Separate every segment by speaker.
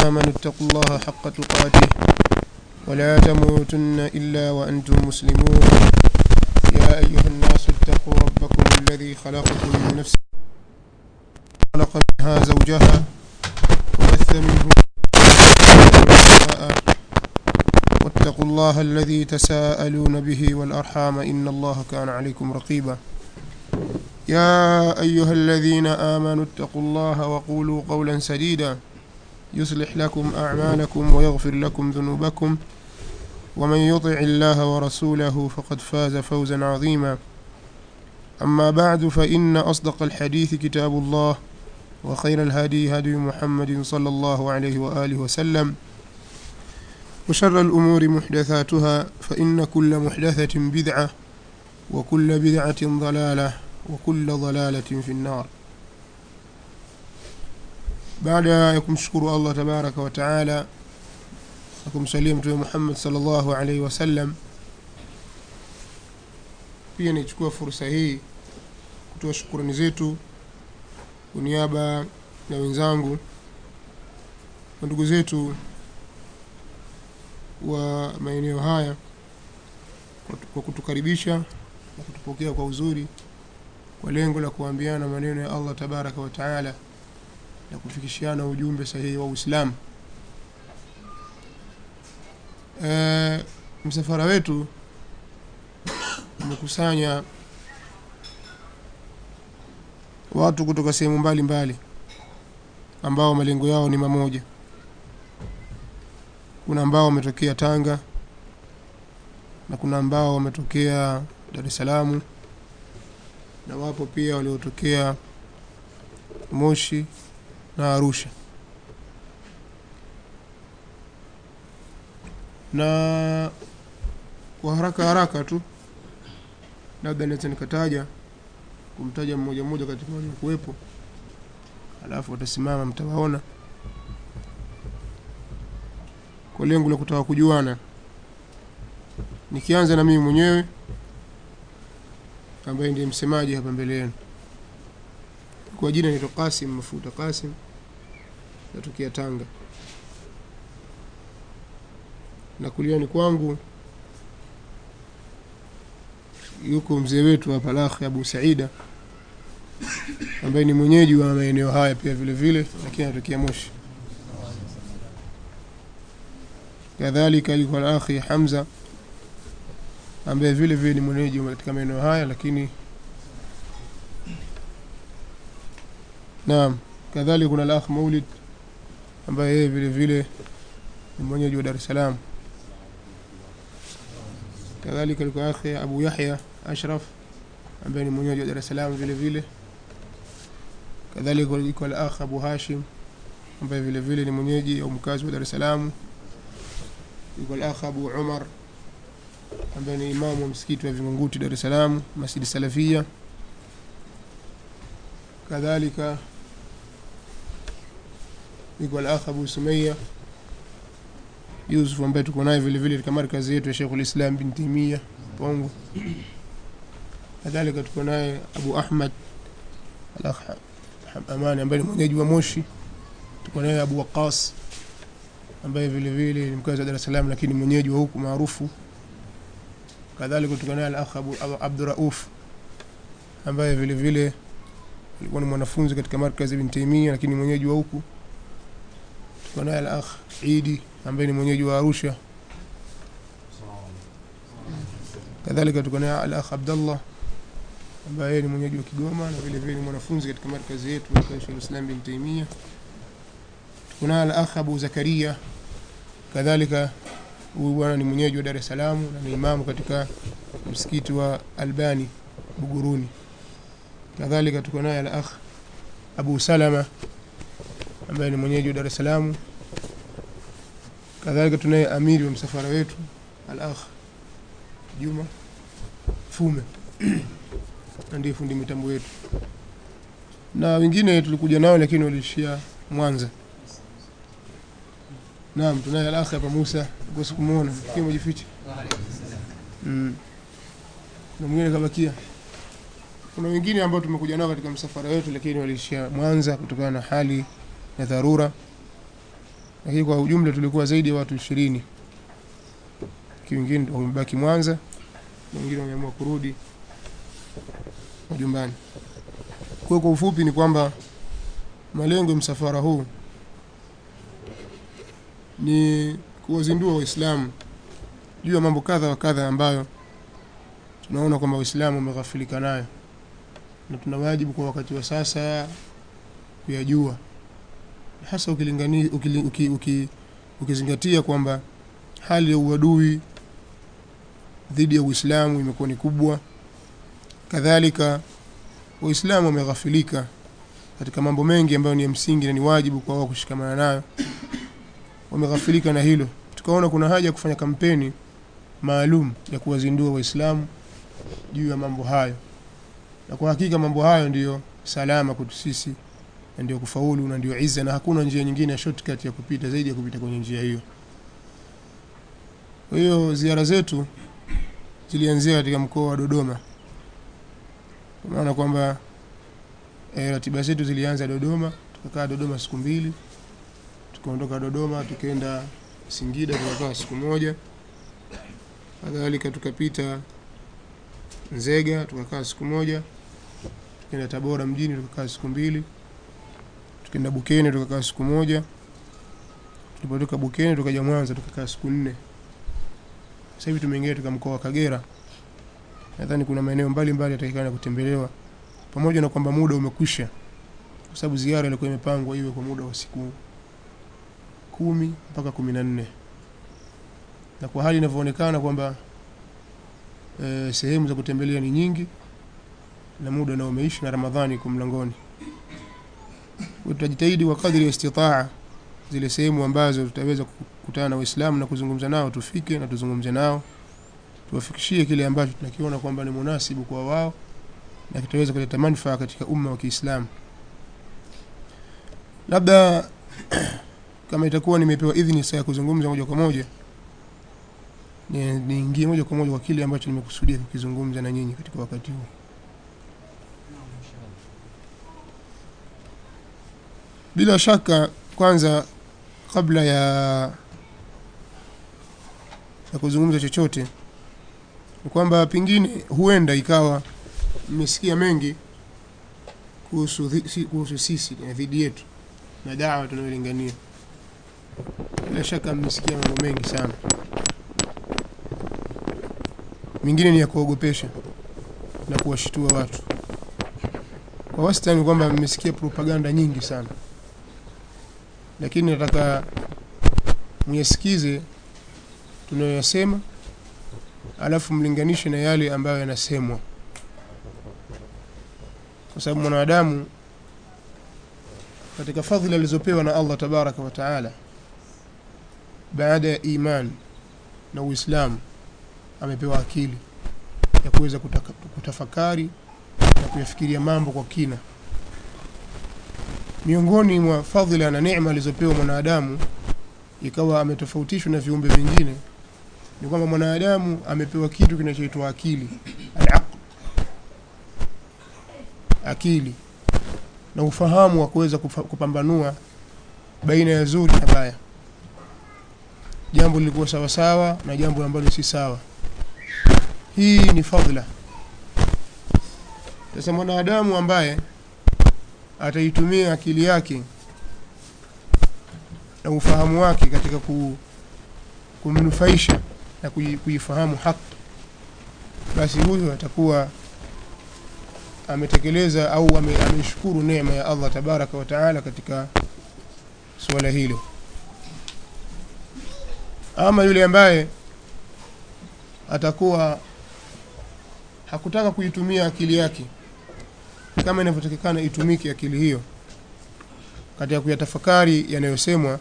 Speaker 1: آمنوا اتقوا الله حق تقاته ولا تموتن إلا وأنتم مسلمون يا أيها الناس اتقوا ربكم الذي خلقكم من نفس خلق منها زوجها وبث منه واتقوا الله الذي تساءلون به والأرحام إن الله كان عليكم رقيبا يا أيها الذين آمنوا اتقوا الله وقولوا قولا سديدا يصلح لكم أعمالكم ويغفر لكم ذنوبكم ومن يطع الله ورسوله فقد فاز فوزا عظيما أما بعد فإن أصدق الحديث كتاب الله وخير الهدي هدي محمد صلى الله عليه وآله وسلم وشر الأمور محدثاتها فإن كل محدثة بدعة وكل بدعة ضلالة وكل ضلالة في النار baada ya kumshukuru allah tabaraka wataala na kumsalia mtume muhammad salllahu alaihi wasallam pia nichukua fursa hii kutoa shukurani zetu kwa niaba ya wenzangu na ndugu zetu wa maeneo haya kwa kutukaribisha na kutupokea kwa uzuri kwa lengo la kuambiana maneno ya allah tabaraka wataala na kufikishiana ujumbe sahihi wa Uislamu. E, msafara wetu umekusanya watu kutoka sehemu mbalimbali ambao malengo yao ni mamoja. Kuna ambao wametokea Tanga na kuna ambao wametokea Dar es Salaam na wapo pia waliotokea Moshi na Arusha. Na kwa haraka haraka tu, labda naweza nikataja kumtaja mmoja mmoja katika waliokuwepo, alafu watasimama mtawaona, kwa lengo la kutaka kujuana. Nikianza na mimi mwenyewe ambaye ndiye msemaji hapa mbele yenu. Kwa jina naitwa Kasim Mafuta Kasim, natokea Tanga, na kuliani kwangu yuko mzee wetu hapa Lakhi Abu Saida ambaye ni mwenyeji wa maeneo haya pia vile vile, lakini anatokea Moshi. Kadhalika yuko Lakhi Hamza ambaye vile vile ni mwenyeji katika maeneo haya lakini Naam, kadhalika kuna al-akh Maulid ambaye yeye vile vile ni mwenyeji wa Dar es Salaam. Kadhalika liko akhi Abu Yahya Ashraf ambaye ni mwenyeji wa Dar es Salaam vile vile. Kadhalika liko al-akh Abu Hashim ambaye vile vile ni mwenyeji au mkazi wa Dar es Salaam. Liko al-akh Abu Umar ambaye ni imamu wa msikiti wa Vingunguti Dar es Salaam, Masjid Salafia. kadhalika yuko al-akh Abu Sumaya Yusuf ambaye tuko naye vile vile katika markazi yetu ya Sheikhul Islam bin Taimiyya Pongo. Kadhalika tuko naye Abu Ahmad al-akh Amani ambaye ni mwenyeji wa Moshi. Tuko naye Abu Waqas ambaye vile vile ni mkazi wa Dar es Salaam lakini mwenyeji wa huku maarufu. Kadhalika tuko naye al-akh Abu Abdurrauf ambaye vile vile alikuwa ni mwanafunzi katika markazi Ibn Taymiyyah lakini mwenyeji wa huku. Tuko naye al-akh Idi ambaye ni mwenyeji wa Arusha. Kadhalika tuko naye al-akh Abdullah ambaye ni mwenyeji wa Kigoma na vile vile ni mwanafunzi katika markazi yetu ya Sheikh Islam Ibn Taymiyyah. Tuko naye al-akh Abu Zakaria kadhalika huyu bwana ni mwenyeji wa Dar es Salaam na ni imamu katika msikiti wa Albani Buguruni kadhalika tuko naye al-akh Abu Salama ambaye ni mwenyeji wa Dar es Salaam. Kadhalika tunaye amiri wa msafara wetu al-akh Juma Fume ndiye fundi mitambo wetu, na wengine tulikuja nao lakini waliishia Mwanza. Naam, tunaye al-akh hapa Musa, kwa sikumuona kile mjifiche. Mm. Na mwingine kabakia. Kuna wengine ambao tumekuja nao katika msafara wetu lakini waliishia Mwanza kutokana na hali ya dharura. lakini kwa ujumla tulikuwa zaidi ya watu ishirini wengine wamebaki Mwanza na wengine wameamua kurudi majumbani. Kwa kwa ufupi ni kwamba malengo ya msafara huu ni kuwazindua Waislamu juu ya mambo kadha wa kadha ambayo tunaona kwamba Waislamu wameghafilika nayo na tuna wajibu kwa wakati wa sasa kuyajua, hasa ukilingani ukili, uki, uki, ukizingatia kwamba hali ya uadui dhidi ya Uislamu imekuwa ni kubwa. Kadhalika Waislamu wameghafilika katika mambo mengi ambayo ni ya msingi na ni wajibu kwa wao kushikamana nayo, wameghafilika na hilo. Tukaona kuna haja ya kufanya kampeni maalum ya kuwazindua Waislamu juu ya mambo hayo, na kwa hakika mambo hayo ndiyo salama kwetu sisi na ndio kufaulu na ndio izza, na hakuna njia nyingine ya shortcut ya kupita zaidi ya kupita kwenye njia hiyo. Kwa hiyo ziara zetu zilianzia katika mkoa wa Dodoma, kwa maana kwamba e, ratiba zetu zilianza Dodoma, tukakaa Dodoma siku mbili, tukaondoka Dodoma tukaenda Singida tukakaa siku moja, kadhalika tukapita Nzega tukakaa siku moja, tukaenda Tabora mjini tukakaa siku mbili, tukaenda Bukene tukakaa siku moja, tulipotoka Bukene tukaja Mwanza tukakaa siku nne. Sasa hivi tumeingia katika mkoa wa Kagera. Nadhani kuna maeneo mbalimbali yatakikana kutembelewa, pamoja na kwamba muda umekwisha, kwa sababu ziara ilikuwa imepangwa iwe kwa muda wa siku kumi mpaka kumi na nne na kwa hali inavyoonekana kwamba e, sehemu za kutembelea ni nyingi na muda nao umeishi na Ramadhani iko mlangoni. Tutajitahidi kwa kadri ya istitaa zile sehemu ambazo tutaweza kukutana na Waislamu na kuzungumza nao, tufike na tuzungumze nao, tuwafikishie kile ambacho tunakiona kwamba ni munasibu kwa wao na kitaweza kuleta manufaa katika umma wa Kiislamu. Labda kama itakuwa nimepewa idhini sasa ya kuzungumza moja kwa moja, niingie moja kwa moja kwa kile ambacho nimekusudia kukizungumza na nyinyi katika wakati huu. Bila shaka, kwanza kabla ya ya kuzungumza chochote, ni kwamba pengine huenda ikawa mmesikia mengi kuhusu kuhusu sisi na dhidi yetu na dawa tunayolingania. Bila shaka mmesikia mambo mengi sana, mingine ni ya kuogopesha na kuwashitua watu. Kwa wastani kwamba mmesikia propaganda nyingi sana, lakini nataka muyasikize tunayoyasema, alafu mlinganishe na yale ambayo yanasemwa, kwa sababu mwanadamu katika fadhila alizopewa na Allah tabaraka wa taala baada ya iman na Uislamu amepewa akili ya kuweza kutafakari na kuyafikiria mambo kwa kina. Miongoni mwa fadhila na neema alizopewa mwanadamu, ikawa ametofautishwa na viumbe vingine, ni kwamba mwanadamu amepewa kitu kinachoitwa akili, al-aql, akili na ufahamu wa kuweza kupambanua baina ya zuri na baya, jambo lilikuwa sawa sawa na jambo ambalo si sawa. Hii ni fadhila. Sasa mwanadamu ambaye ataitumia akili yake na ufahamu wake katika ku, kumnufaisha na kuifahamu haki, basi huyo atakuwa ametekeleza au ameshukuru neema ya Allah tabaraka wa taala katika suala hilo. Ama yule ambaye atakuwa hakutaka kuitumia akili yake kama inavyotakikana itumike akili hiyo katika kuyatafakari yanayosemwa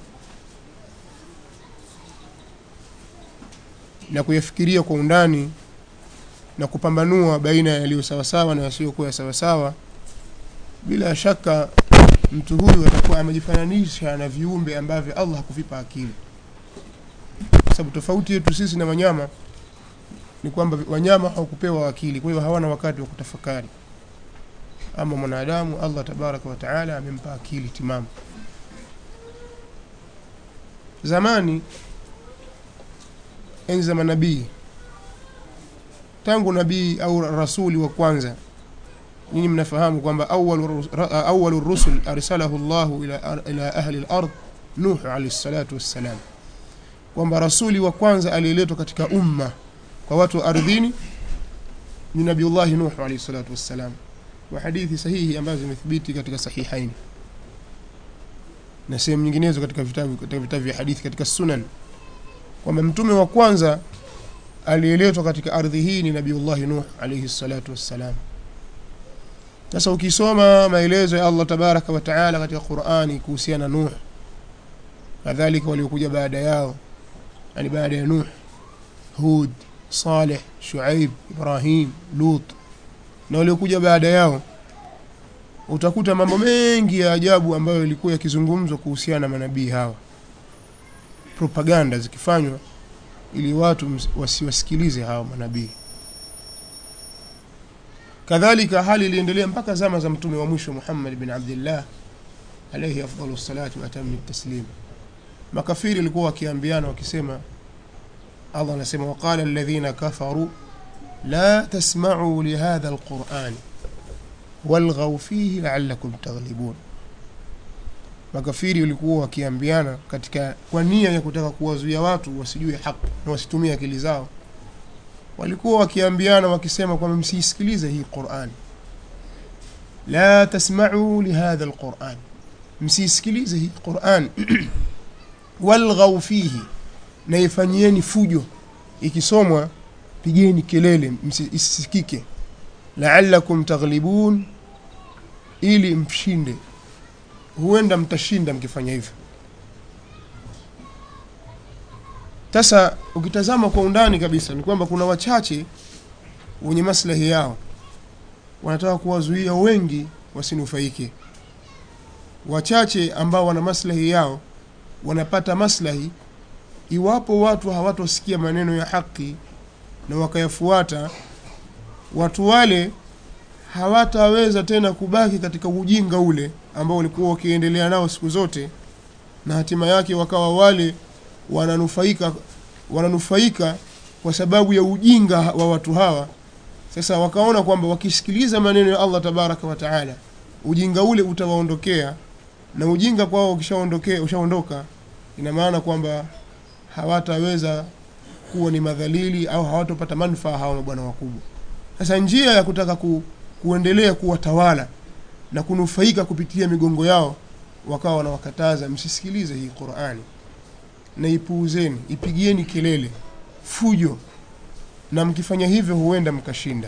Speaker 1: na kuyafikiria kwa undani na kupambanua baina ya yaliyo sawasawa na yasiyokuwa sawasawa, bila shaka mtu huyu atakuwa amejifananisha na viumbe ambavyo Allah hakuvipa akili, kwa sababu tofauti yetu sisi na wanyama ni kwamba wanyama hawakupewa akili, kwa hiyo hawana wakati wa kutafakari. Ama mwanadamu Allah tabaraka wa taala amempa akili timamu. zamani enzi za manabii tangu nabii au rasuli wa kwanza nyinyi mnafahamu kwamba awalu rusul arsalahu llahu ila, ila ahli lard nuh alaihi salatu wassalam kwamba rasuli wa kwanza aliyeletwa katika umma kwa watu wa ardhini ni nabiullahi nuh alaihi salatu wassalam wa hadithi sahihi ambazo zimethibiti katika sahihaini na sehemu nyinginezo katika vitabu katika vitabu vya hadithi katika sunan kwamba mtume wa kwanza aliyeletwa katika ardhi hii ni nabiullahi nuh alaihi salatu wassalam sasa ukisoma maelezo ya allah tabaraka wa taala katika qurani kuhusiana nuh kadhalika waliokuja baada yao yani baada ya nuh hud saleh shuaib ibrahim lut na waliokuja baada yao utakuta mambo mengi ya ajabu ambayo yalikuwa yakizungumzwa kuhusiana na manabii hawa propaganda zikifanywa ili watu wasiwasikilize hawa manabii kadhalika hali iliendelea mpaka zama za mtume wa mwisho muhammad bin abdillah alaihi afdalu salati waatami taslim makafiri walikuwa wakiambiana wakisema allah anasema waqala alladhina kafaru la tasmacuu lihadha alqurani walghau fihi laalakum taghlibun makafiri walikuwa wakiambiana katika kwa nia ya kutaka kuwazuia watu wasijue haki na wasitumie akili zao walikuwa wakiambiana wakisema kwamba msiisikilize hii qurani la tasmacuu lihadha alquran msiisikilize hii quran walghau fihi na ifanyieni fujo ikisomwa pigeni kelele isisikike laalakum taghlibun ili mshinde huenda mtashinda mkifanya hivyo sasa ukitazama kwa undani kabisa ni kwamba kuna wachache wenye maslahi yao wanataka kuwazuia wengi wasinufaike wachache ambao wana maslahi yao wanapata maslahi iwapo watu hawatosikia maneno ya haki na wakayafuata watu wale hawataweza tena kubaki katika ujinga ule ambao walikuwa wakiendelea nao siku zote na hatima yake wakawa wale wananufaika wananufaika kwa sababu ya ujinga wa watu hawa sasa wakaona kwamba wakisikiliza maneno ya allah tabaraka wa taala ujinga ule utawaondokea na ujinga kwao ukishaondokea ushaondoka ina maana kwamba hawataweza kuwa ni madhalili au hawatopata manufaa hawa mabwana wakubwa sasa njia ya kutaka ku, kuendelea kuwatawala na kunufaika kupitia migongo yao wakawa wanawakataza msisikilize hii qurani na ipuuzeni ipigieni kelele fujo na mkifanya hivyo huenda mkashinda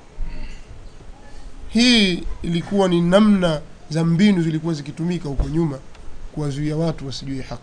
Speaker 1: hii ilikuwa ni namna za mbinu zilikuwa zikitumika huko nyuma kuwazuia watu wasijue haki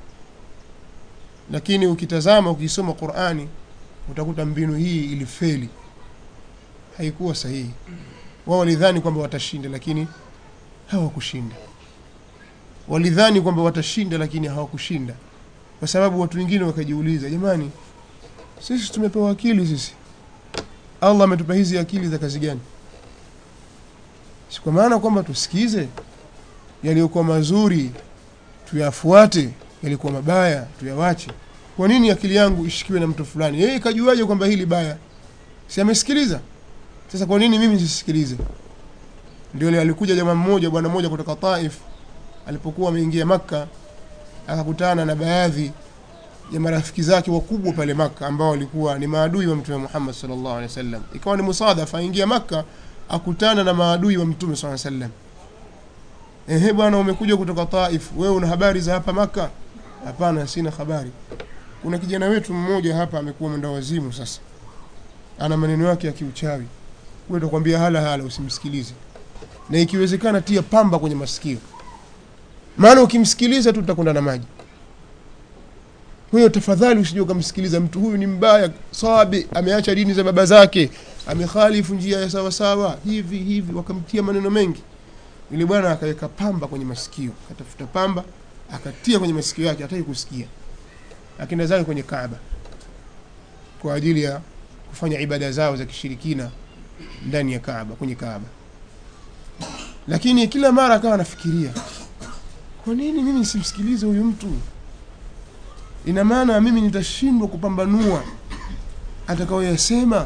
Speaker 1: lakini ukitazama ukisoma qurani utakuta mbinu hii ilifeli haikuwa sahihi wao walidhani kwamba watashinda lakini hawakushinda walidhani kwamba watashinda lakini hawakushinda kwa sababu watu wengine wakajiuliza jamani sisi tumepewa akili sisi allah ametupa hizi akili za kazi gani si kwa maana kwamba tusikize yaliyokuwa mazuri tuyafuate yalikuwa mabaya tuyawache kwa nini akili yangu ishikiwe na mtu fulani yeye kajuaje kwamba hili baya si amesikiliza sasa kwa nini mimi sisikilize ndio alikuja jamaa mmoja bwana mmoja kutoka taif alipokuwa ameingia makka akakutana na baadhi ya marafiki zake wakubwa pale makka ambao walikuwa ni maadui wa mtume muhammad salllahu alehi wasallam ikawa ni musadafa aingia makka akutana na maadui wa mtume saa sallam ehe bwana umekuja kutoka taif wewe una habari za hapa makka hapana sina habari kuna kijana wetu mmoja hapa amekuwa mwenda wazimu sasa ana maneno yake ya kiuchawi wewe utakwambia hala hala usimsikilize na ikiwezekana tia pamba kwenye masikio maana ukimsikiliza tu utakwenda na maji kwa hiyo tafadhali usije ukamsikiliza mtu huyu ni mbaya sabi ameacha dini za baba zake amekhalifu njia ya sawasawa hivi hivi wakamtia maneno mengi yule bwana akaweka pamba kwenye masikio akatafuta pamba akatia kwenye masikio yake hataki kusikia akaenda zake kwenye kaaba kwa ajili ya kufanya ibada zao za kishirikina ndani ya kaaba kwenye kaaba lakini kila mara akawa anafikiria kwa nini mimi nisimsikilize huyu mtu ina maana mimi nitashindwa kupambanua atakaoyasema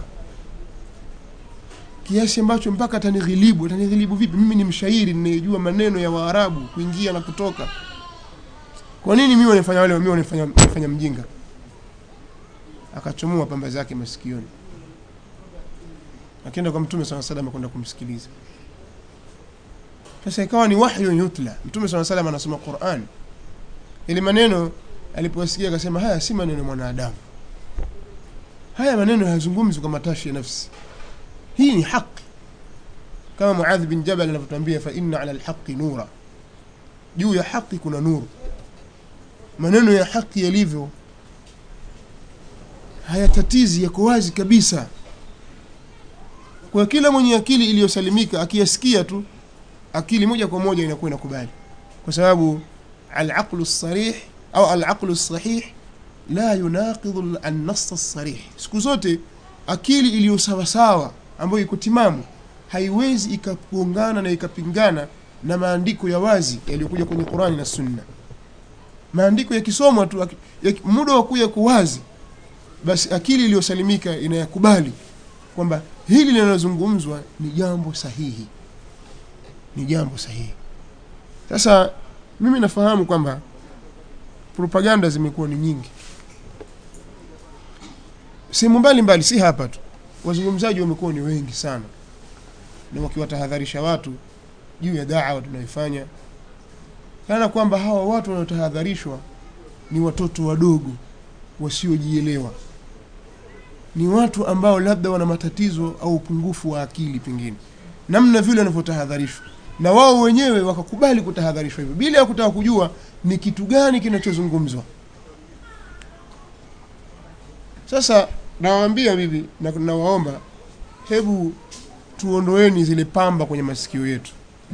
Speaker 1: kiasi ambacho mpaka atanighilibu atanighilibu vipi mimi ni mshairi ninayejua maneno ya waarabu kuingia na kutoka kwa nini mimi wanifanya wale mimi wanifanya, wanifanya mjinga akachomoa pamba zake masikioni akaenda kwa mtume saa salam kwenda kumsikiliza sasa ikawa ni wahyu yutla mtume saa salam anasoma quran ili maneno aliposikia akasema haya si maneno ya mwanadamu haya maneno hayazungumzi kwa matashi ya nafsi hii ni haki kama muadh bin jabal anavyotuambia fa inna ala lhaqi nura juu ya haki kuna nuru maneno ya haki yalivyo hayatatizi yako wazi kabisa kwa kila mwenye akili iliyosalimika akiyasikia tu akili moja kwa moja inakuwa inakubali kwa sababu alaqlu lsarih au alaqlu lsahih la yunaqidhu annas lsarih siku zote akili iliyo sawasawa ambayo iko timamu haiwezi ikagongana na ikapingana na maandiko ya wazi yaliyokuja kwenye qurani na sunna maandiko yakisomwa tu ya, muda wa kuya kuwazi basi akili iliyosalimika inayakubali kwamba hili linalozungumzwa ni jambo sahihi ni jambo sahihi sasa mimi nafahamu kwamba propaganda zimekuwa ni nyingi sehemu mbalimbali si hapa tu wazungumzaji wamekuwa ni wengi sana na wakiwatahadharisha watu juu ya dawa tunaifanya kana kwamba hawa watu wanaotahadharishwa ni watoto wadogo wasiojielewa ni watu ambao labda wana matatizo au upungufu wa akili pengine namna vile wanavyotahadharishwa na wao wenyewe wakakubali kutahadharishwa hivyo bila ya kutaka kujua ni kitu gani kinachozungumzwa sasa nawaambia bibi na nawaomba hebu tuondoeni zile pamba kwenye masikio yetu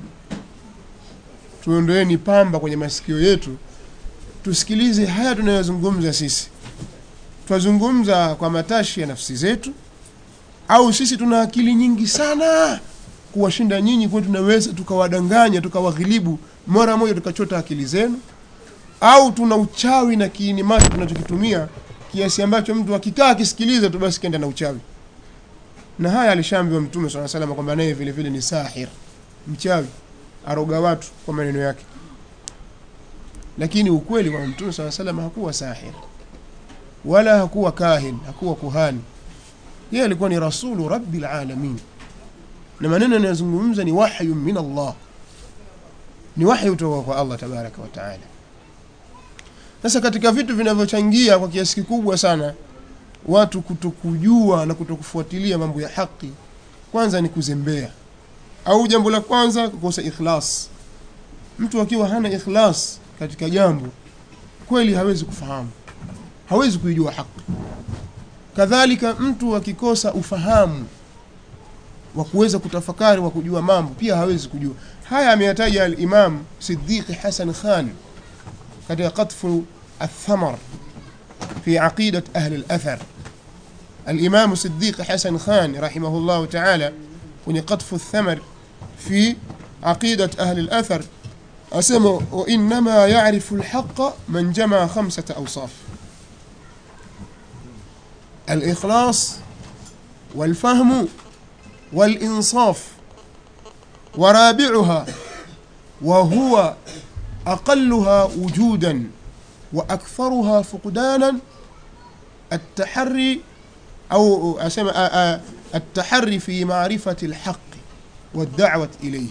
Speaker 1: tuondoeni pamba kwenye masikio yetu tusikilize haya tunayozungumza sisi twazungumza kwa matashi ya nafsi zetu au sisi tuna akili nyingi sana kuwashinda nyinyi kwa tunaweza tukawadanganya tukawaghilibu mara moja tukachota akili zenu au tuna uchawi na kiini macho tunachokitumia kiasi ambacho mtu akikaa akisikiliza tu basi kenda na uchawi na haya alishaambiwa mtume saa salama kwamba naye vile vile ni sahir mchawi aroga watu kwa maneno yake lakini ukweli wa mtume saa salama hakuwa sahir wala hakuwa kahin hakuwa kuhani yeye alikuwa ni rasulu rabbil alamin na maneno yanayozungumza ni wahyu min Allah ni wahyu kutoka kwa Allah tabaraka wa taala sasa katika vitu vinavyochangia kwa kiasi kikubwa sana watu kutokujua na kutokufuatilia mambo ya haki kwanza ni kuzembea au jambo la kwanza kukosa ikhlas mtu akiwa hana ikhlas katika jambo kweli hawezi kufahamu hawezi kuijua haki kadhalika mtu akikosa ufahamu wa kuweza kutafakari wa kujua mambo pia hawezi kujua haya ameyataja al-Imam Siddiq Hasan Khan katika qatfu الثمر في عقيدة أهل الأثر الإمام صديق حسن خان رحمه الله تعالى ونقطف الثمر في عقيدة أهل الأثر أسمى وإنما يعرف الحق من جمع خمسة أوصاف الإخلاص والفهم والإنصاف ورابعها وهو أقلها وجودا وأكثرها فقدانا التحري أو أسمى التحري في معرفة الحق والدعوة إليه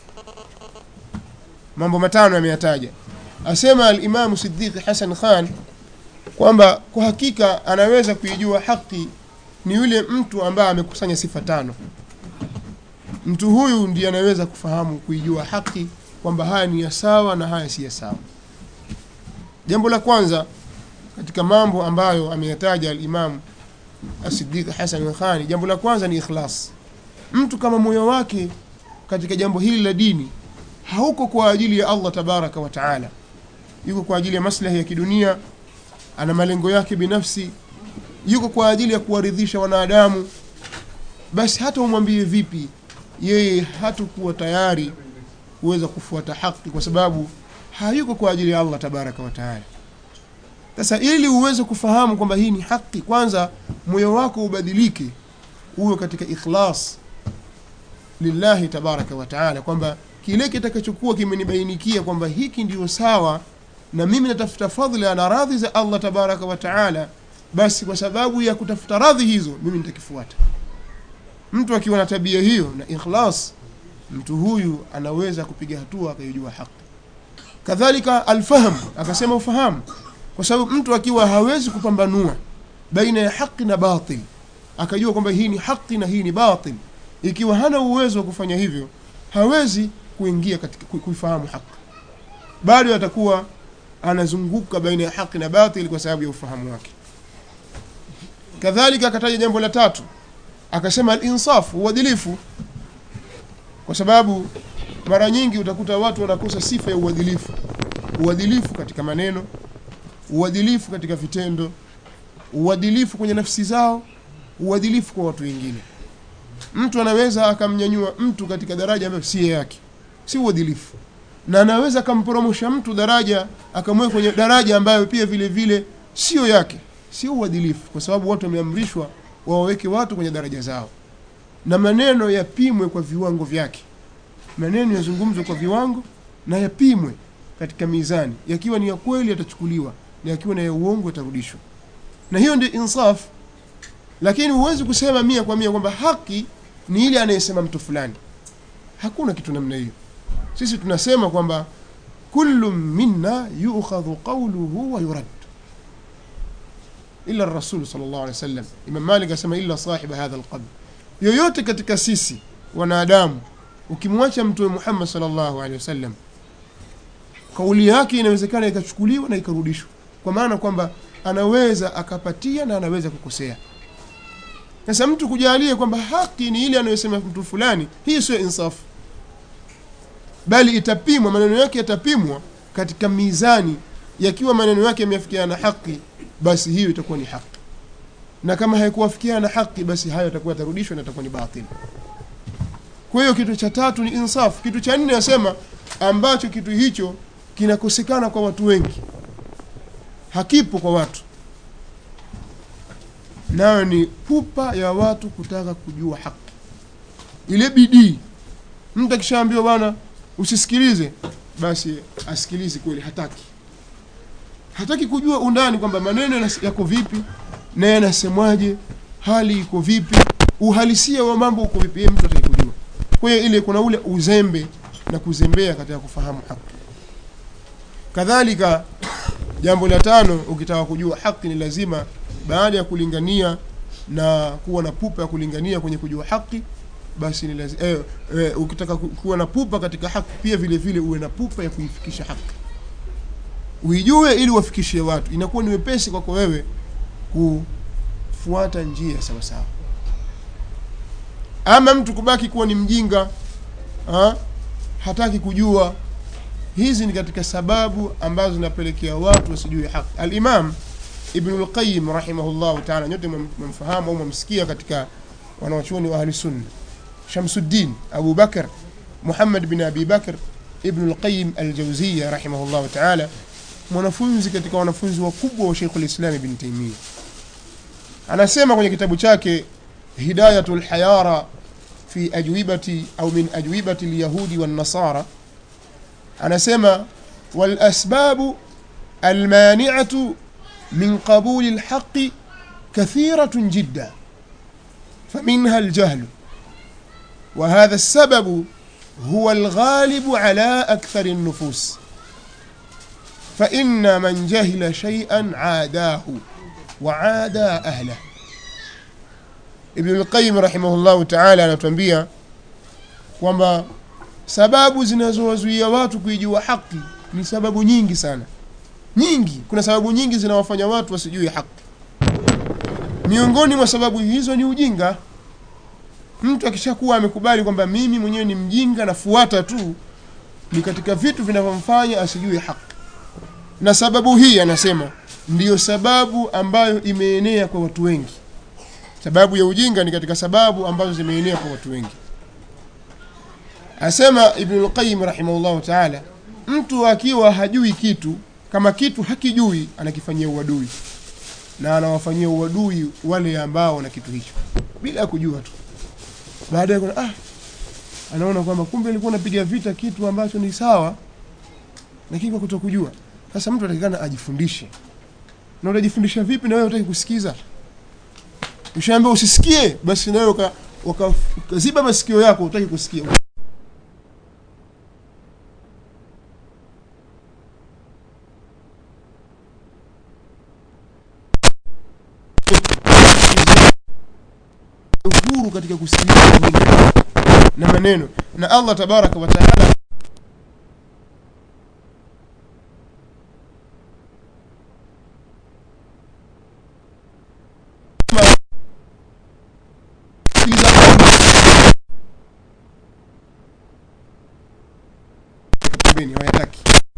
Speaker 1: mambo matano yameyataja asema alimamu siddiqi hasan khan kwamba kwa hakika anaweza kuijua haki ni yule mtu ambaye amekusanya sifa tano mtu huyu ndiye anaweza kufahamu kuijua haki kwamba haya ni ya sawa na haya si ya sawa jambo la kwanza katika mambo ambayo ameyataja alimamu asidiq hasan khani jambo la kwanza ni ikhlas mtu kama moyo wake katika jambo hili la dini hauko kwa ajili ya allah tabaraka wa taala yuko kwa ajili ya maslahi ya kidunia ana malengo yake binafsi yuko kwa ajili ya kuwaridhisha wanadamu basi hata umwambie vipi yeye hatakuwa tayari kuweza kufuata haki kwa sababu hayuko kwa ajili ya allah tabaraka wa taala sasa ili uweze kufahamu kwamba hii ni haki kwanza moyo wako ubadilike uwe katika ikhlas lillahi tabaraka wa taala kwamba kile kitakachokuwa kimenibainikia kwamba hiki ndio sawa na mimi natafuta fadhila na radhi za allah tabaraka wa taala basi kwa sababu ya kutafuta radhi hizo mimi nitakifuata mtu akiwa na tabia hiyo na ikhlas mtu huyu anaweza kupiga hatua akaijua haki kadhalika alfahamu akasema ufahamu kwa sababu mtu akiwa hawezi kupambanua baina ya haki na batil akajua kwamba hii ni haki na hii ni batil ikiwa hana uwezo wa kufanya hivyo hawezi kuingia katika ku- kuifahamu haki bado atakuwa anazunguka baina ya haki na batil kwa sababu ya ufahamu wake kadhalika akataja jambo la tatu akasema alinsaf uadilifu kwa sababu mara nyingi utakuta watu wanakosa sifa ya uadilifu uadilifu katika maneno uadilifu katika vitendo uadilifu kwenye nafsi zao uadilifu kwa watu wengine mtu anaweza akamnyanyua mtu katika daraja ambayo si yake si uadilifu na anaweza akamporomosha mtu daraja akamweka kwenye daraja ambayo pia vile vile sio yake sio uadilifu kwa sababu watu wameamrishwa wawaweke watu kwenye daraja zao na maneno yapimwe kwa viwango vyake maneno yazungumzwe kwa viwango na yapimwe katika mizani yakiwa ni ya kweli yatachukuliwa na yakiwa ni ya uongo yatarudishwa na hiyo ndio insaf lakini huwezi kusema mia kwa mia kwamba haki ni ile anayesema mtu fulani hakuna kitu namna hiyo sisi tunasema kwamba kullu minna yukhadhu qawluhu wa yurad illa rasul sallallahu alaihi wasallam imam malik asema illa sahiba hadha alqabr yoyote katika sisi wanadamu ukimwacha mtume muhammad sallallahu alaihi wasallam kauli yake inawezekana ikachukuliwa na ikarudishwa kwa maana kwamba anaweza akapatia na anaweza kukosea sasa mtu kujalia kwamba haki ni ile anayosema mtu fulani hii sio insafu bali itapimwa maneno yake yatapimwa katika mizani yakiwa maneno yake yameafikiana na haki basi hiyo itakuwa ni haki na kama haikuwafikiana na haki basi hayo yatakuwa yatarudishwa na itakuwa ni batili kwa hiyo kitu cha tatu ni insafu kitu cha nne nasema ambacho kitu hicho kinakosekana kwa watu wengi hakipo kwa watu nayo ni pupa ya watu kutaka kujua haki ile bidii mtu akishaambiwa bwana usisikilize basi asikilize kweli hataki hataki kujua undani kwamba maneno yanas- yako vipi na yanasemwaje hali iko vipi uhalisia wa mambo uko vipi yeye mtu hataki kujua kwa hiyo ile kuna ule uzembe na kuzembea katika kufahamu haki kadhalika jambo la tano ukitaka kujua haki ni lazima baada ya kulingania na kuwa na pupa ya kulingania kwenye kujua haki basi ni lazima eh, eh, ukitaka ku- kuwa na pupa katika haki pia vile vile uwe na pupa ya kuifikisha haki uijue ili wafikishie watu inakuwa ni wepesi kwako wewe kufuata njia sawa sawa ama mtu kubaki kuwa ni mjinga ha? hataki kujua hizi ni katika sababu ambazo zinapelekea watu wasijue haki alimam ibnu lqayim rahimahullahu taala nyote mwam- mwamfahamu au mwamsikia katika wanawachuoni wa ahli sunna shamsuddin abu bakr muhammad bin abi bakr ibnu lqayim aljauziya rahimahullahu taala mwanafunzi katika wanafunzi wakubwa wa sheikhu lislam ibn taimia anasema kwenye kitabu chake hidayatu lhayara fi ajwibati au min ajwibati lyahudi wannasara anasema walasbabu almaniatu min qabuli lhaqi kathiratun jidda فمنها الجهل وهذا السبب هو الغالب على أكثر النفوس فإن من جهل شيئا عاداه وعادى أهله ابن القيم رحمه الله تعالى anatuambia kwamba sababu zinazowazuia watu kuijua haki ni sababu nyingi sana nyingi kuna sababu nyingi zinawafanya watu wasijue haki miongoni mwa sababu hizo ni ujinga mtu akishakuwa amekubali kwamba mimi mwenyewe ni mjinga nafuata tu ni katika vitu vinavyomfanya asijue haki na sababu hii anasema ndiyo sababu ambayo imeenea kwa watu wengi sababu ya ujinga ni katika sababu ambazo zimeenea kwa watu wengi asema ibnulqayim rahimahullahu taala mtu akiwa hajui kitu kama kitu hakijui anakifanyia uadui na anawafanyia uadui wale ambao na kitu hicho bila ya kujua tu baadaye kuna ah anaona kwamba kumbe alikuwa anapiga vita kitu ambacho ni sawa lakini kwa kutokujua sasa mtu atakikana ajifundishe na utajifundisha vipi na wewe utaki kusikiza ushaambia usisikie basi nawe uka- uka- ukaziba masikio yako utaki kusikia uhuru katika kusikiliza Mungu na maneno na Allah tabaraka wa taala pembeni hawayataki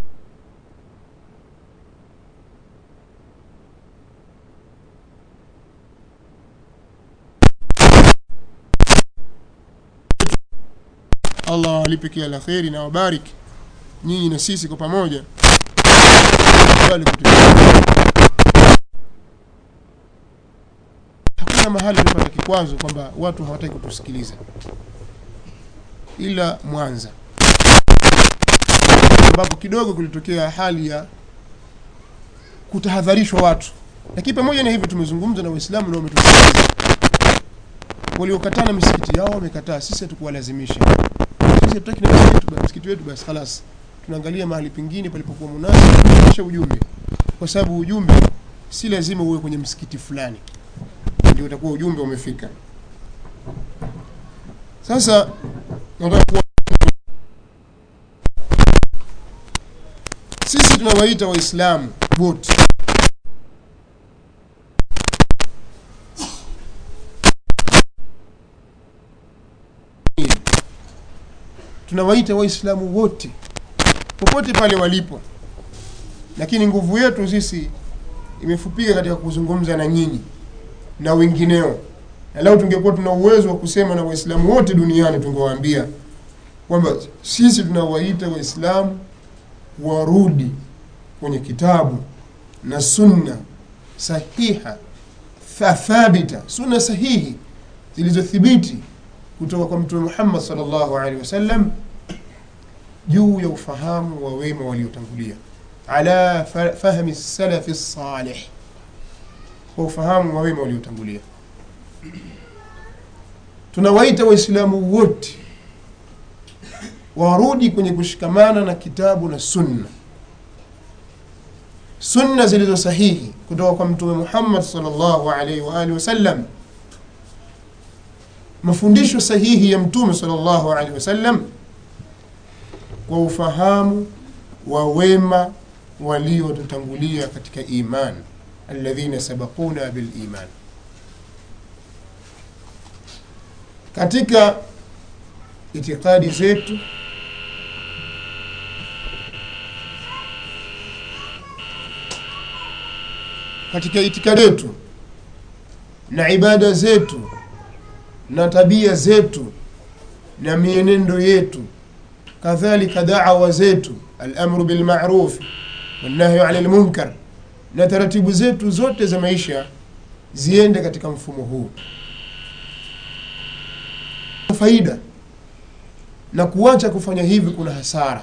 Speaker 1: Allah awalipe kila la kheri na wabariki nyinyi na sisi kwa pamoja Kubali kutusikia. hakuna mahali tumepata kikwazo kwamba watu hawataki kutusikiliza ila Mwanza ambapo kidogo kulitokea hali ya kutahadharishwa watu, lakini pamoja na hivyo tumezungumza na Waislamu na wametusikiliza. Waliokataa na misikiti yao wamekataa, sisi hatukuwalazimisha. Sisi hatutaki na msikiti wetu, basi msikiti wetu basi khalas, tunaangalia mahali pengine palipokuwa munasib kufikisha ujumbe, kwa sababu ujumbe si lazima uwe kwenye msikiti fulani ndio utakuwa ujumbe umefika. Sasa nataka kuwa sisi tunawaita Waislamu wote tunawaita Waislamu wote popote pale walipo, lakini nguvu yetu sisi imefupika katika kuzungumza na nyinyi na wengineo. Na leo tungekuwa tuna uwezo wa kusema na Waislamu wote duniani, tungewaambia kwamba sisi tunawaita Waislamu warudi kwenye kitabu na sunna sahiha tha- thabita, sunna sahihi zilizothibiti kutoka kwa Mtume Muhammad sallallahu alaihi wasallam juu ya ufahamu wa wema waliotangulia, ala fa- fahmi salafi salih, kwa ufahamu wa wema waliotangulia. Tunawaita Waislamu wote warudi kwenye kushikamana na kitabu na sunna sunna zilizo sahihi kutoka kwa mtume Muhammad sallallahu alaihi wa alihi wasallam, mafundisho sahihi ya mtume sallallahu alaihi wasallam kwa ufahamu wa wema waliotutangulia katika iman, alladhina sabaquna bil iman. Katika itikadi zetu katika itikadi yetu na ibada zetu na tabia zetu na mienendo yetu kadhalika da'wa zetu al-amru bil ma'ruf wan-nahyu 'anil munkar na taratibu zetu zote za maisha ziende katika mfumo huu faida na kuacha kufanya hivi kuna hasara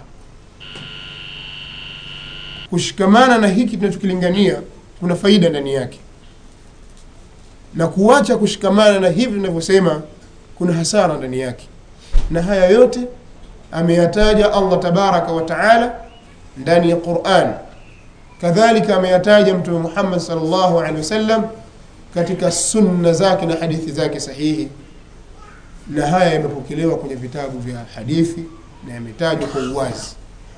Speaker 1: kushikamana na hiki tunachokilingania kuna faida ndani yake na kuacha kushikamana na hivi tunavyosema kuna hasara ndani yake na haya yote ameyataja Allah tabaraka wa taala ndani ya Qur'an kadhalika ameyataja mtume Muhammad sallallahu alaihi wasallam katika sunna zake na hadithi zake sahihi na haya yamepokelewa kwenye vitabu vya hadithi na yametajwa kwa uwazi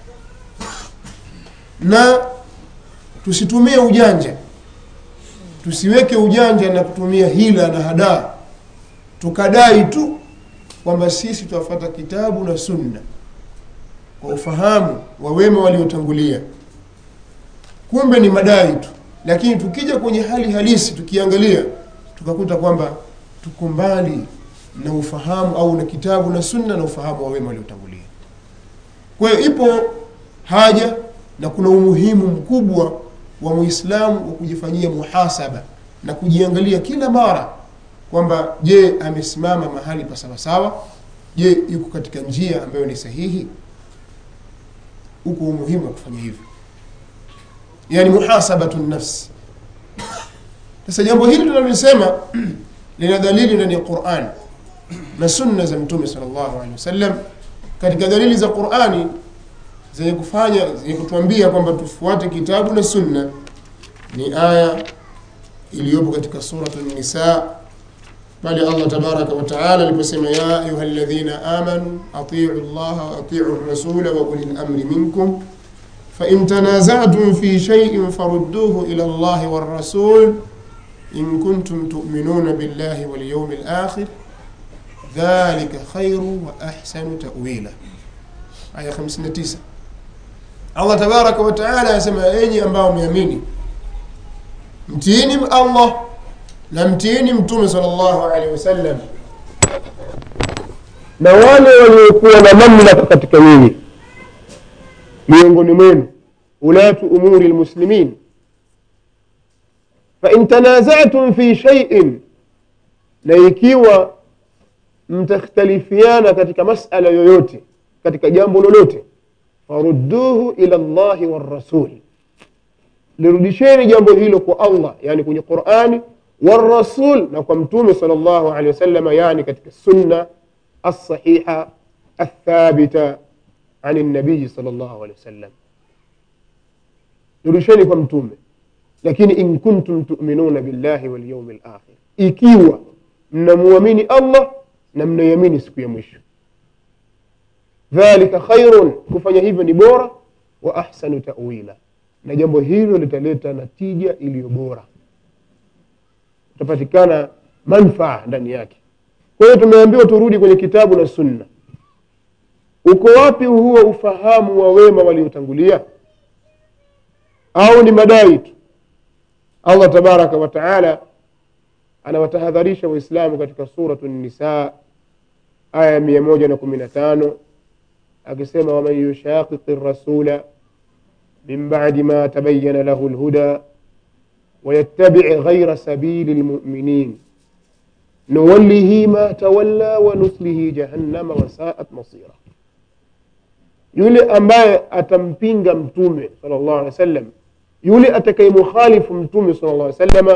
Speaker 1: na tusitumie ujanja tusiweke ujanja na kutumia hila na hadaa tukadai tu kwamba sisi tuwafuata kitabu na sunna kwa ufahamu wa wema waliotangulia kumbe ni madai tu lakini tukija kwenye hali halisi tukiangalia tukakuta kwamba tuko mbali na ufahamu au na kitabu na sunna na ufahamu wa wema waliotangulia kwa hiyo ipo haja na kuna umuhimu mkubwa wa muislamu wa kujifanyia muhasaba na kujiangalia kila mara kwamba je amesimama mahali pa sawasawa je yuko katika njia ambayo ni sahihi huko umuhimu wa kufanya hivyo yani muhasabatu nafsi sasa jambo hili tunalosema lina dalili ndani ya quran na sunna za mtume salllahu alehi wasallam katika dalili za qurani zenye kufanya zenye kutuambia kwamba tufuate kitabu na sunna ni aya iliyopo katika suratu nisa pale allah tabaraka wataala aliposema ya ayuha ladhina amanu atiu llaha waatiu rasula wa uli lamri minkum fain tanazatum fi shaiin farudduhu ila llahi warasul in kuntum tuminuna billahi walyaumi lakhir dhalika khairu wa ahsanu tawila aya 59 allah tabaraka wataala anasema enyi ambao mmeamini mtiini allah na mtiini mtume sal llahu alehi wasallam na wale waliokuwa na mamlaka katika nyinyi miongoni mwenu ulatu umuri lmuslimin fain tanazatum fi shaiin na ikiwa mtakhtalifiana katika masala yoyote katika jambo lolote farudduhu ila llahi warasuli lirudisheni jambo hilo kwa allah yani kwenye qurani warasul na kwa mtume sal llahu alehi wasalama yani katika sunna alsahiha althabita an nabiyi sal llahu alehi wasallam lirudisheni kwa mtume lakini in kuntum tuminuna billahi walyaumi lakhir ikiwa mnamwamini allah na mnaiamini siku ya mwisho dhalika khairun kufanya hivyo ni bora wa ahsanu tawila na jambo hilo litaleta natija iliyo bora utapatikana manfaa ndani yake kwa hiyo tumeambiwa turudi kwenye kitabu na sunna uko wapi huo ufahamu wa wema waliotangulia au ni madai tu allah tabaraka wataala anawatahadharisha waislamu katika suratu nisa aya mia moja na kumi na tano akisema waman yushaqiqi rasula min badi ma tabayana lahu lhuda ويتبع غير سبيل المؤمنين نوله ما تولى ونسله جهنم وساءت مصيرا yule ambaye atampinga mtume sala llahu alehi wa sallam yule atakayemukhalifu mtume sala llah salama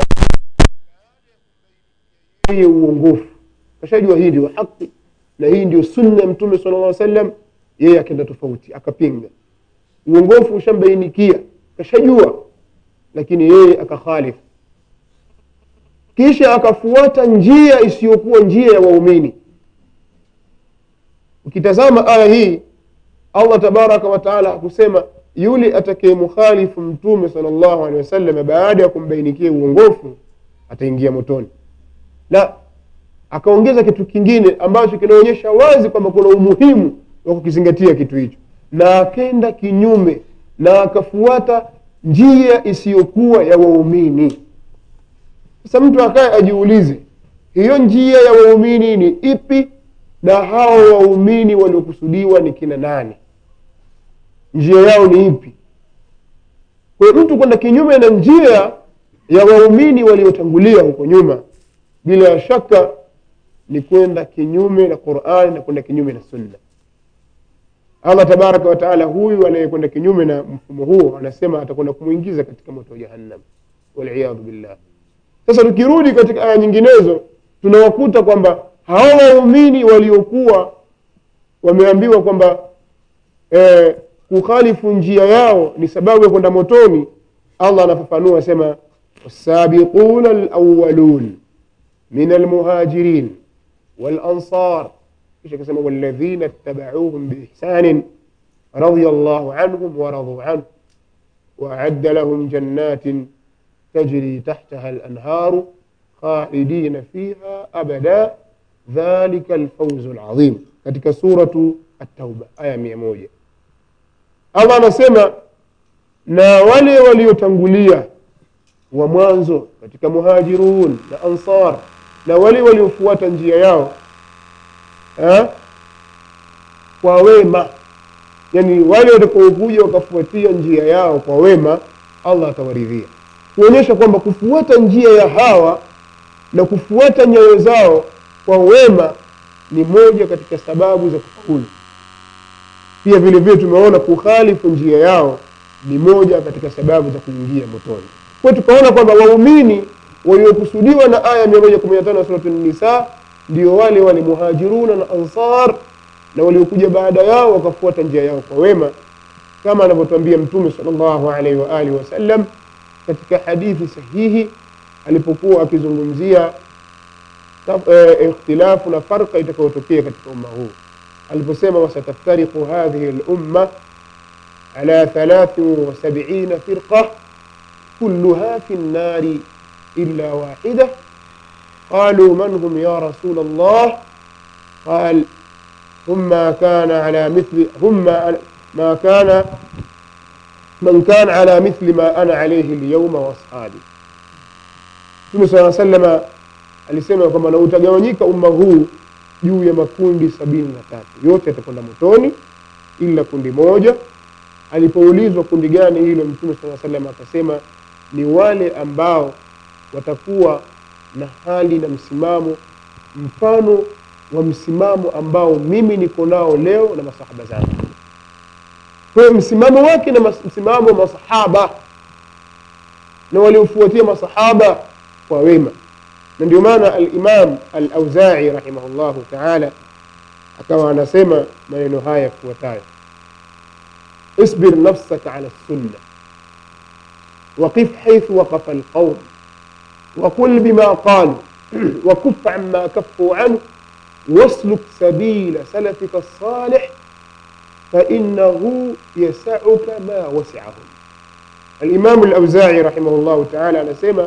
Speaker 1: yeye uongofu kashajua hii ndio haki na hii ndio sunna ya mtume sala llah sallam yeye akenda tofauti akapinga uongofu ushambainikia kashajua lakini yeye akakhalifu kisha akafuata njia isiyokuwa njia ya waumini ukitazama aya hii allah tabaraka wataala hakusema yule atakayemukhalifu mtume sal llahu alehi wasallam baada ya kumbainikia uongofu ataingia motoni la akaongeza kitu kingine ambacho kinaonyesha wazi kwamba kuna umuhimu wa kukizingatia kitu hicho na akenda kinyume na akafuata njia isiyokuwa ya waumini sasa mtu akaye ajiulize hiyo njia ya waumini ni ipi na hao waumini waliokusudiwa ni kina nani njia yao ni ipi kwa hiyo mtu kwenda kinyume na njia ya waumini waliotangulia huko nyuma bila shaka ni kwenda kinyume na qurani na kwenda kinyume na sunna allah tabaraka wataala huyu anayekwenda kinyume na mfumo huo anasema atakwenda kumwingiza katika moto wa jahannam waliyadhu billah sasa tukirudi katika aya nyinginezo tunawakuta kwamba hawa waumini waliokuwa wameambiwa kwamba eh, kukhalifu njia yao ni sababu ya kwenda motoni allah anafafanua asema wasabiquna alawalun min almuhajirin walansar kisha akasema walladhina ittabauhum biihsanin radhiya llahu anhum waraduu anhu waadda lahum jannatin tajri tahtaha alanharu khalidina fiha abada dhalika alfauzu alazim katika suratu at-tauba aya mia moja allah anasema na wale waliotangulia wa mwanzo katika muhajirun na ansar na wale waliofuata njia yao ha? kwa wema yani wale watakaokuja wakafuatia njia yao kwa wema allah atawaridhia kuonyesha kwamba kufuata njia ya hawa na kufuata nyayo zao kwa wema ni moja katika sababu za kufaulu pia vile vile tumeona kukhalifu njia yao ni moja katika sababu za kuingia motoni kwa hiyo tukaona kwamba waumini waliokusudiwa na aya mia moja kumi na tano ya suratu nisa ndio wale wale muhajiruna na ansar na waliokuja baada yao wakafuata njia yao kwa wema kama anavyotwambia mtume salllahu alaihi waalihi wasallam katika hadithi sahihi alipokuwa akizungumzia eh, ikhtilafu na farqa itakayotokea katika umma huu aliposema wasataftariqu hadhihi lumma ala thalathin wasabiina firqa kulluha fi nnari illa wahida قالوا من هم يا رسول الله قال هم ما كان على مثل هم ما, ما كان من كان على مثل ما أنا عليه اليوم وأصحابي Mtume sala salama alisema kwamba na utagawanyika umma huu juu ya makundi sabini na tatu yote yatakwenda motoni ila kundi moja alipoulizwa kundi gani hilo mtume saa salam akasema ni wale ambao watakuwa na hali na msimamo mfano wa msimamo ambao mimi niko nao leo na masahaba zangu kwa hiyo msimamo wake na mas- msimamo wa masahaba na waliofuatia masahaba kwa wema na ndio maana alimam alauzai rahimahullahu taala akawa anasema maneno haya yafuatayo اصبر نفسك على السنة وقف حيث وقف القوم وقل بما قالوا وكف عما كفوا عنه واسلك سبيل سلفك الصالح فإنه يسعك ما وسعهم الإمام الأوزاعي رحمه الله تعالى anasema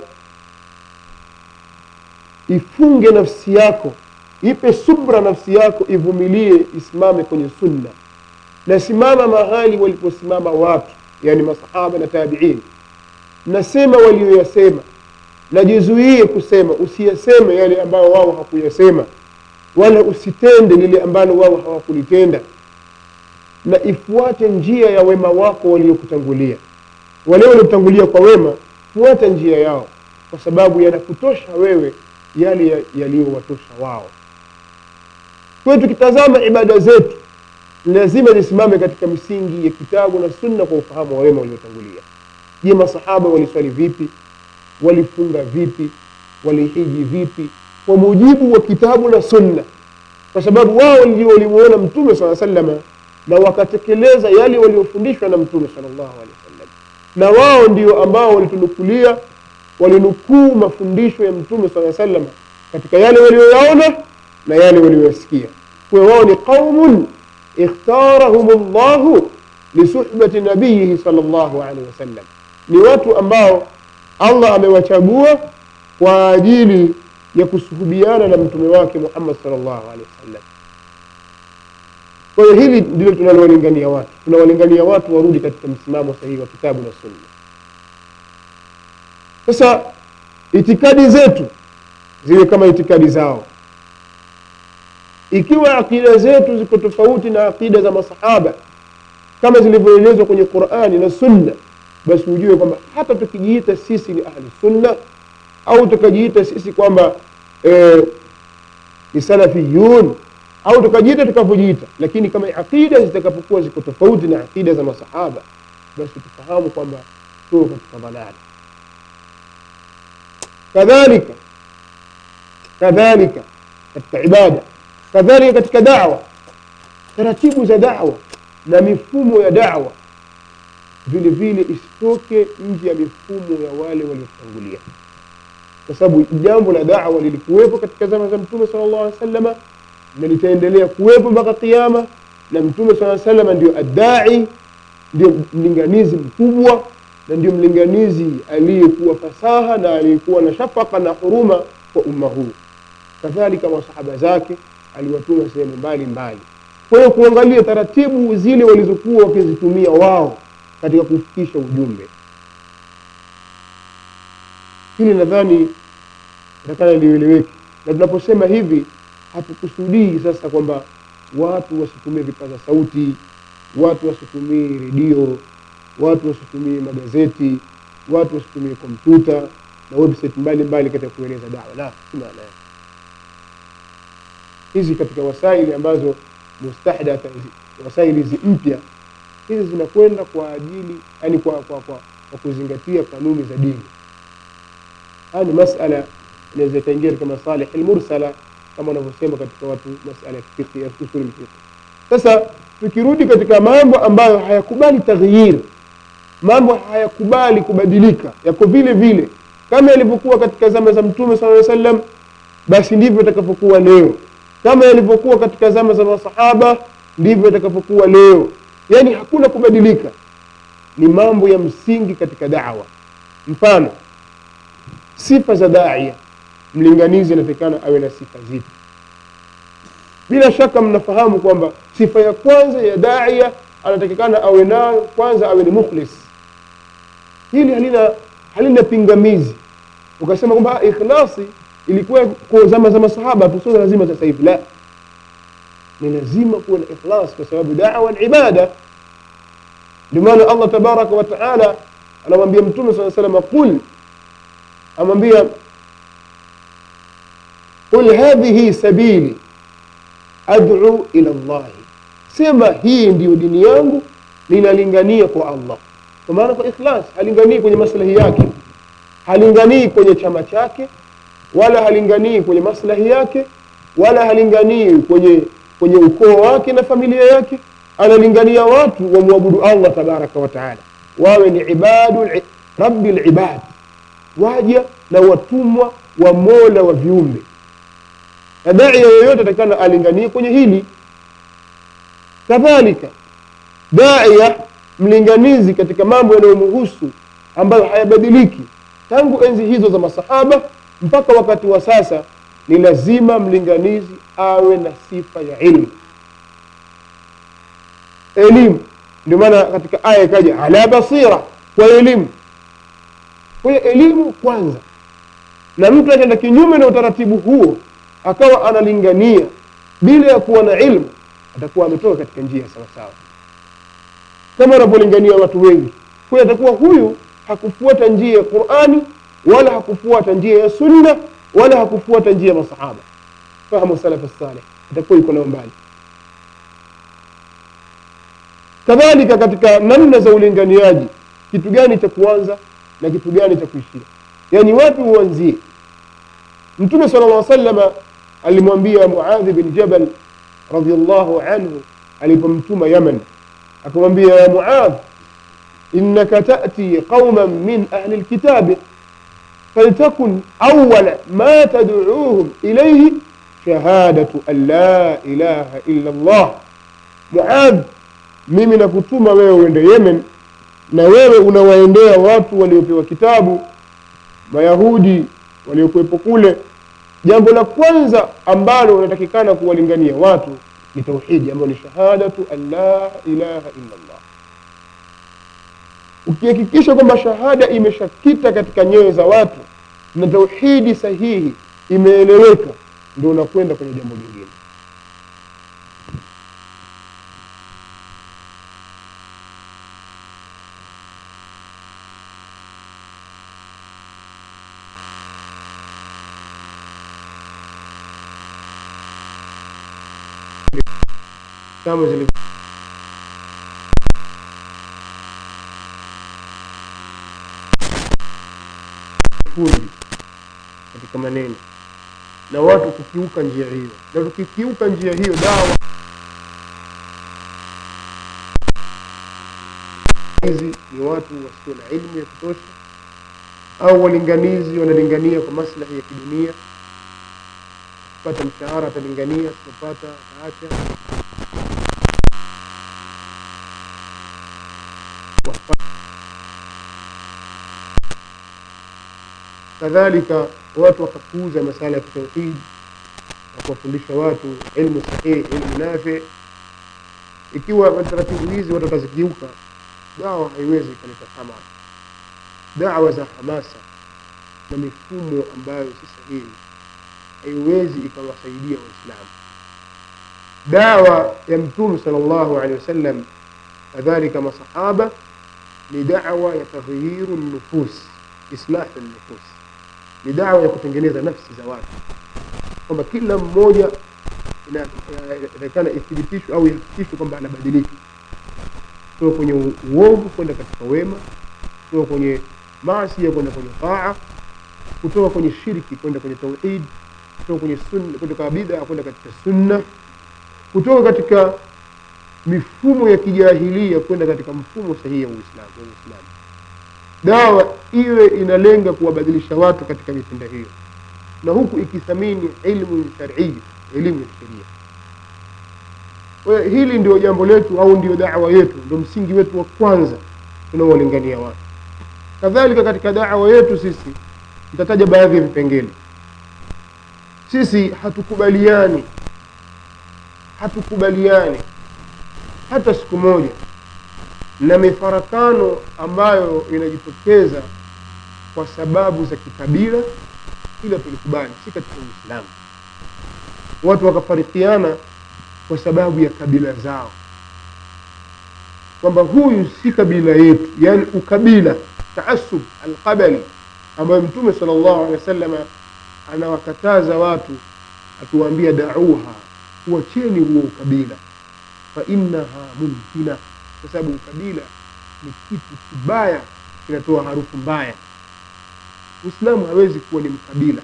Speaker 1: ifunge nafsi yako ipe subra nafsi yako ivumilie isimame kwenye sunna na simama mahali waliposimama watu yani masahaba na tabiin nasema walioyasema najizuie kusema usiyaseme yale ambayo wao hakuyasema wala usitende lile ambalo wao hawakulitenda na ifuate njia ya wema wako waliokutangulia wale waliokutangulia kwa wema fuata njia yao kwa sababu yanakutosha wewe yale ya- yaliyowatosha wao kwa hiyo tukitazama ibada zetu ni lazima zisimame katika misingi ya kitabu na sunna kwa ufahamu wa wema waliotangulia je masahaba waliswali vipi walifunga vipi walihiji vipi kwa mujibu wa kitabu na sunna kwa sababu wao ndio walimuona mtume saa salama na wakatekeleza yale waliofundishwa na mtume salllahu alehi wasallam na wao ndio ambao walitunukulia walinukuu mafundisho ya mtume saa salama katika yale walioyaona na yale walioyasikia kwa wao ni qaumun ikhtarahum llahu lisuhbati nabiyihi sal llahu alehi wasallam ni watu ambao allah amewachagua kwa ajili ya kusuhubiana na mtume wake muhammad sal llahu alehi wasallam kwa hiyo hili ndilo tunalowalingania watu tunawalingania watu warudi katika msimamo sahihi wa kitabu na sunna sasa itikadi zetu ziwe kama itikadi zao ikiwa akida zetu ziko tofauti na akida za masahaba kama zilivyoelezwa kwenye qurani na sunna basi ujue kwamba hata tukijiita sisi ni ahli sunna au tukajiita sisi kwamba eh, ni salafiyun au tukajiita tukavyojiita lakini kama aqida zitakapokuwa ziko tofauti na aqida za masahaba basi tufahamu kwamba tuko katika dhalali kadhalika kadhalika katika ibada kadhalika katika dawa taratibu za dawa na mifumo ya dawa vile vile isitoke nje ya mifumo ya wale waliotangulia kwa sababu jambo la dawa lilikuwepo katika zama za mtume sala llahu alih wasallama na litaendelea kuwepo mpaka kiama na mtume saa salama ndio addai ndio mlinganizi mkubwa na ndio mlinganizi aliyekuwa fasaha na aliyekuwa na shafaka na huruma kwa umma huu kadhalika masahaba zake aliwatuma sehemu mbali mbali kwa hiyo kuangalia taratibu zile walizokuwa wakizitumia wao katika kufikisha ujumbe hili nadhani takana lieleweke na tunaposema hivi hatukusudii sasa kwamba watu wasitumie vipaza sauti watu wasitumie redio watu wasitumie magazeti watu wasitumie kompyuta na website mbalimbali katika kueneza dawa la si maana yake hizi katika wasaili ambazo mustahdatha hizi- wasaili hizi mpya hizi zinakwenda kwa ajili yani kwa, kwa, kwa, kwa kuzingatia kanuni za dini haya ni masala inaweza ikaingia katika masalih almursala kama wanavyosema katika watu masala ya fiqh ya usul fiqh sasa tukirudi katika mambo ambayo hayakubali taghyir mambo hayakubali kubadilika yako vile vile kama yalivyokuwa katika zama za mtume sala llaw sallam basi ndivyo itakavyokuwa leo kama yalivyokuwa katika zama za masahaba ndivyo itakavyokuwa leo yaani hakuna kubadilika ni mambo ya msingi katika dawa mfano sifa za daia mlinganizi anatakikana awe na sifa zipi bila shaka mnafahamu kwamba sifa ya kwanza ya daia anatakikana awe nayo kwanza awe ni mukhlis hili halina halina pingamizi ukasema kwamba ah, ikhlasi ilikuwa kwa zama za masahaba tu sio lazima sasa hivi la ni lazima kuwa na ikhlas kwa sababu dawa ni ibada ndio maana allah tabaraka wa taala anamwambia mtume saa salama qul amwambia qul hadhihi sabili ad'u ila llahi sema hii ndiyo dini yangu ninalingania kwa allah kwa maana kwa ikhlas halinganii kwenye maslahi yake halinganii kwenye chama chake wala halinganii kwenye maslahi yake wala halinganii kwenye kwenye ukoo wake na familia yake analingania watu wamwabudu allah tabaraka wa taala wawe ni ibadu rabbi libad waja na watumwa wa mola wa viumbe na daia yoyote atakana alinganie kwenye hili kadhalika daia mlinganizi katika mambo yanayomhusu ambayo hayabadiliki tangu enzi hizo za masahaba mpaka wakati wa sasa ni lazima mlinganizi awe na sifa ya ilmu elimu ndio maana katika aya ikaja ala basira kwa elimu kwa hiyo elimu kwanza na mtu akaenda kinyume na utaratibu huo akawa analingania bila ya kuwa na ilmu atakuwa ametoka katika njia sawasawa kama wanavyolingania watu wengi kwa hiyo atakuwa huyu hakufuata njia ya qurani wala hakufuata njia ya sunna wala hakufuata njia ya masahaba fahamu salafu saleh atakuwa yuko nao mbali kadhalika katika namna za ulinganiaji kitu gani cha kuanza na kitu gani cha kuishia yaani wapi uanzie mtume sala llah salama alimwambia muadhi bin jabal radiallahu anhu alipomtuma yaman akamwambia ya muadh innaka tati qauman min ahli lkitabi فلتكن أول ما تدعوهم إليه شهادة أن لا إله إلا الله معاذ mimi nakutuma wewe uende yemen na wewe unawaendea watu waliopewa kitabu mayahudi waliokuwepo kule jambo la kwanza ambalo unatakikana kuwalingania watu ni tauhidi ambayo ni shahadatu an la ilaha illa llah ukihakikisha kwamba shahada imeshakita katika nyoyo za watu na tauhidi sahihi imeeleweka ndio unakwenda kwenye jambo lingine kama zilivyo fundi katika maneno na watu kukiuka njia hiyo na tukikiuka njia hiyo dawa hizi ni watu wasio na ilmu ya kutosha au walinganizi wanalingania kwa maslahi ya kidunia pata mshahara atalingania sipopata ataacha kadhalika watu wakapuuza masala ya tauhid na kuwafundisha watu ilmu sahihi ilmu nafi ikiwa taratibu hizi watu watazikiuka dawa haiwezi ikaleta thamara dawa za hamasa na mifumo ambayo si sahihi haiwezi ikawasaidia waislamu dawa ya mtume sal llahu alehi wasallam kadhalika masahaba ni dawa ya taghyiru nufus islahu nufus ni dawa ya kutengeneza nafsi za watu kwamba kila mmoja inatakikana ithibitishwe au ihakikishwe kwamba anabadilika kutoka kwenye uovu kwenda katika wema kutoka kwenye maasi kwenda kwenye taa kutoka kwenye shirki kwenda kwenye tauhid kutoka kwenye sunna kutoka bid'a kwenda katika sunna kutoka katika mifumo ya kijahilia kwenda katika mfumo sahihi wa Uislamu wa Uislamu dawa iwe inalenga kuwabadilisha watu katika mitendo hiyo na huku ikithamini ilmu shar'iyya elimu ya sheria kwa hiyo hili ndio jambo letu au ndio dawa yetu ndio msingi wetu wa kwanza tunaowalingania watu kadhalika katika dawa yetu sisi nitataja baadhi ya vipengele sisi hatukubaliani hatukubaliani hata siku moja na mifarakano ambayo inajitokeza kwa sababu za kikabila ila tulikubali si katika uislamu watu wakafarikiana kwa sababu ya kabila zao kwamba huyu si kabila yetu yani ukabila taasub alqabali ambayo mtume sala llahu alehi wa sallama anawakataza watu akiwaambia dauha kuacheni huo ukabila fa innaha muntina kwa sababu ukabila ni kitu kibaya kinatoa harufu mbaya uislamu hawezi kuwa ni mkabila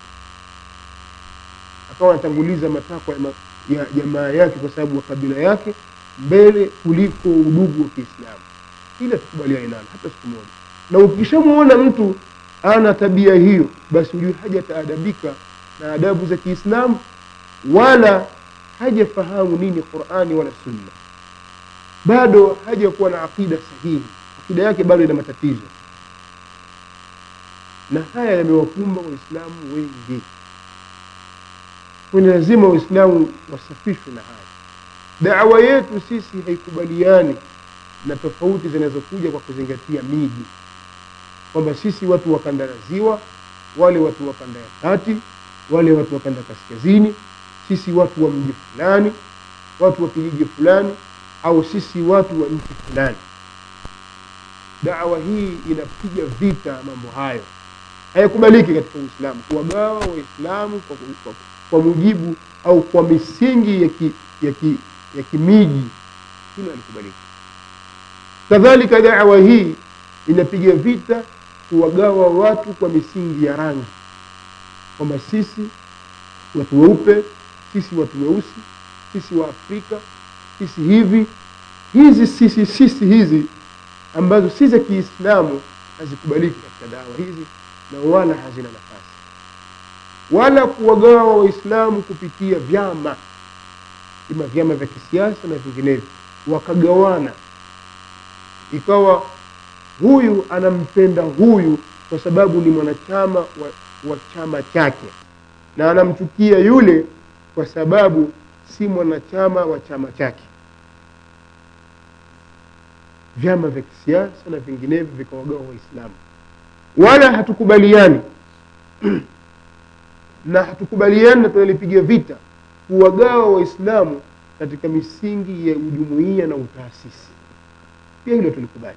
Speaker 1: akawa anatanguliza matakwa ya, ma, ya jamaa yake kwa sababu wa kabila yake mbele kuliko udugu wa kiislamu ila tukubaliane nalo hata siku moja na ukishamwona mtu ana tabia hiyo basi ujue hajataadabika na adabu za kiislamu wala hajafahamu nini qurani wala sunna bado hajakuwa na aqida sahihi aqida yake bado ina matatizo na haya yamewakumba waislamu wengi kwani lazima waislamu wasafishwe na haya dawa yetu sisi haikubaliani na tofauti zinazokuja kwa kuzingatia miji kwamba sisi watu wa kanda ya ziwa wale watu wa kanda ya kati wale watu wa kanda kaskazini sisi watu wa mji fulani watu wa kijiji fulani au sisi watu wa nchi fulani dawa hii inapiga vita mambo hayo hayakubaliki katika uislamu kuwagawa waislamu kwa, kwa, kwa mujibu au kwa misingi ya, ki, ya, ki, ya kimiji hilo halikubaliki kadhalika dawa hii inapiga vita kuwagawa watu kwa misingi ya rangi kwamba sisi watu weupe sisi watu weusi sisi wa afrika sisi hivi hizi sisi sisi hizi ambazo si za kiislamu hazikubaliki katika dawa hizi na wala hazina nafasi wala kuwagawa waislamu kupitia vyama ima vyama vya kisiasa na vinginevyo wakagawana ikawa huyu anampenda huyu kwa sababu ni mwanachama wa, wa chama chake na anamchukia yule kwa sababu si mwanachama wa chama chake vyama vya kisiasa na vinginevyo vikawagawa waislamu wala hatukubaliani na hatukubaliani na tunalipiga vita kuwagawa waislamu katika misingi ya ujumuia na utaasisi pia hilo tulikubali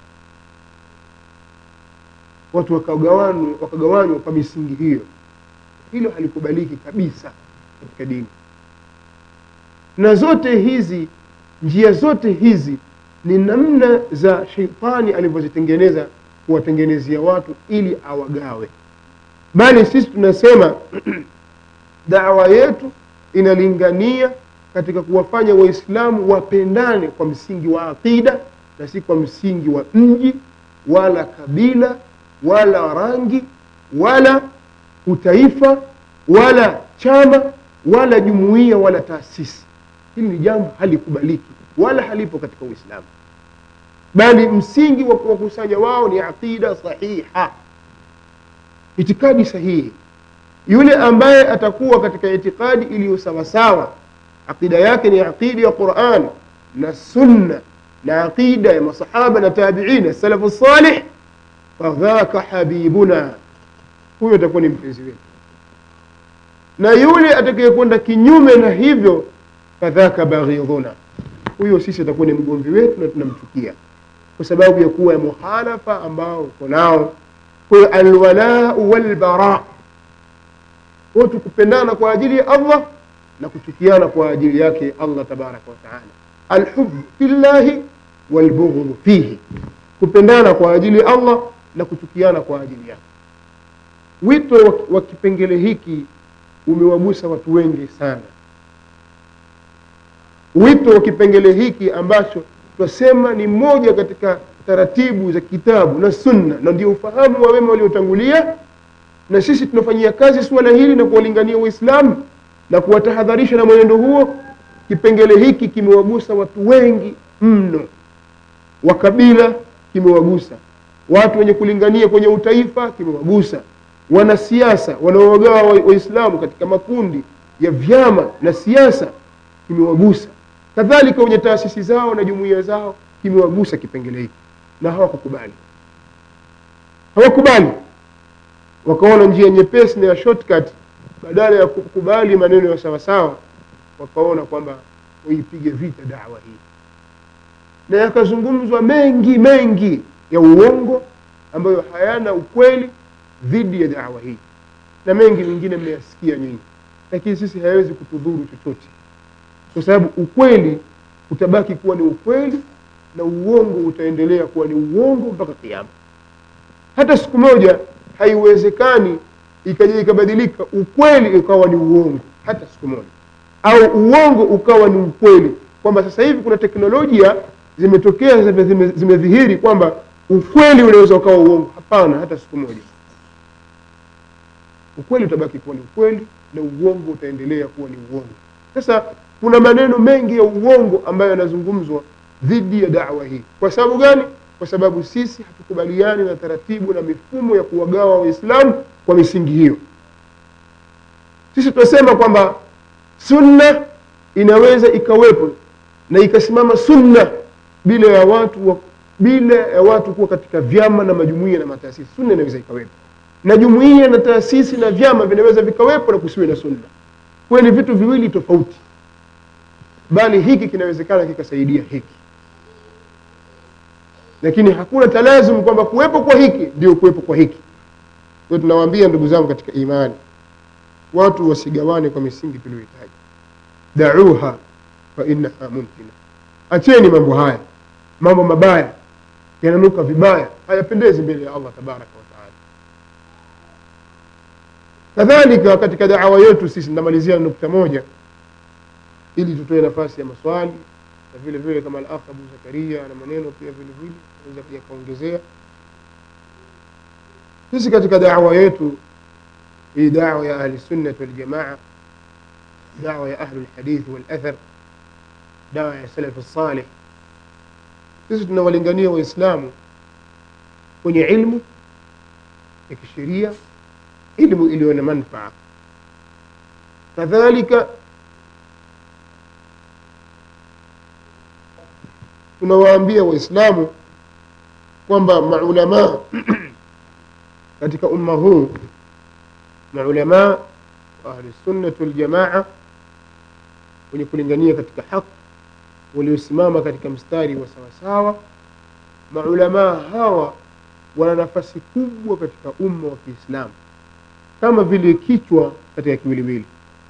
Speaker 1: watu wakagawanywa wakagawanywa kwa misingi hiyo hilo halikubaliki kabisa katika dini na zote hizi njia zote hizi ni namna za sheitani alivyozitengeneza kuwatengenezea watu ili awagawe bali sisi tunasema dawa yetu inalingania katika kuwafanya waislamu wapendane kwa msingi wa aqida na si kwa msingi wa mji wala kabila wala rangi wala utaifa wala chama wala jumuiya wala taasisi hili ni jambo halikubaliki wala halipo katika uislamu bali msingi wa kuwakusanya wao ni aqida sahiha itikadi sahihi yule ambaye atakuwa katika itikadi iliyo sawasawa aqida yake ni aqida ya quran na sunna na aqida ya masahaba na tabiina salafu salih fadhaka habibuna huyo atakuwa ni mpenzi wetu na yule atakayekwenda kinyume na hivyo fadhaka baghidhuna huyo sisi atakuwa ni mgomvi wetu na tunamchukia kwa sababu ya kuwa ya muhalafa ambao uko nao kwa hiyo alwalau walbara watu kupendana kwa ajili ya allah na kuchukiana kwa ajili yake allah tabaraka wataala alhubu fillahi walbughdhu fihi kupendana kwa ajili ya allah na kuchukiana kwa ajili yake wito wa, wa kipengele hiki umewagusa watu wengi sana wito wa kipengele hiki ambacho twasema ni moja katika taratibu za kitabu na sunna na ndio ufahamu wa wema waliotangulia na sisi tunafanyia kazi suala hili na kuwalingania waislamu na kuwatahadharisha na mwenendo huo kipengele hiki kimewagusa watu wengi mno wa kabila kimewagusa watu wenye kulingania kwenye utaifa kimewagusa wanasiasa wanaowagawa waislamu wa katika makundi ya vyama na siasa kimewagusa kadhalika wenye taasisi zao na jumuiya zao kimewagusa kipengele hiki na hawakukubali hawakubali wakaona njia nyepesi na ya shortcut badala ya kukubali maneno ya sawasawa wakaona kwamba waipige vita dawa hii na yakazungumzwa mengi mengi ya uongo ambayo hayana ukweli dhidi ya dawa hii na mengi mengine mmeyasikia nyinyi lakini sisi hayawezi kutudhuru chochote kwa sababu ukweli utabaki kuwa ni ukweli na uongo utaendelea kuwa ni uongo mpaka kiama hata siku moja haiwezekani ikaja ikabadilika ukweli ukawa ni uongo hata siku moja au uongo ukawa ni ukweli kwamba sasa hivi kuna teknolojia zimetokea zimedhihiri zime kwamba ukweli unaweza ukawa uongo hapana hata siku moja ukweli utabaki kuwa ni ukweli na uongo utaendelea kuwa ni uongo sasa kuna maneno mengi ya uongo ambayo yanazungumzwa dhidi ya dawa hii kwa sababu gani kwa sababu sisi hatukubaliani na taratibu na mifumo ya kuwagawa waislamu kwa misingi hiyo sisi tunasema kwamba sunna inaweza ikawepo na ikasimama sunna bila ya watu wa, bila ya watu kuwa katika vyama na majumuia na mataasisi sunna inaweza ikawepo na jumuia na taasisi na vyama vinaweza vikawepo na kusiwe na sunna kuwa ni vitu viwili tofauti bali hiki kinawezekana kikasaidia hiki lakini hakuna talazum kwamba kuwepo kwa hiki ndio kuwepo kwa hiki kwa tunawaambia ndugu zangu katika imani watu wasigawane kwa misingi tuliyohitaji dauha fa innaha mumkina acheni mambo haya mambo mabaya yananuka vibaya hayapendezi mbele ya allah tabaraka wataala kadhalika katika dawa yetu sisi namalizia nukta moja ili tutoe nafasi ya maswali na vile vile kama al abu zakaria na maneno pia vile vile naweza pia kaongezea sisi katika dawa yetu hii dawa ya ahli sunnat waljamaa dawa ya ahlu lhadithi walathar dawa ya salafi salih sisi tunawalingania waislamu kwenye ilmu ya kisheria ilmu iliyo na manfaa kadhalika tunawaambia waislamu kwamba maulamaa katika umma huu maulamaa wa ahlusunnati waljamaa wenye kulingania katika haki waliosimama katika mstari wa sawasawa maulamaa hawa wana nafasi kubwa katika umma wa kiislamu kama vile kichwa katika kiwiliwili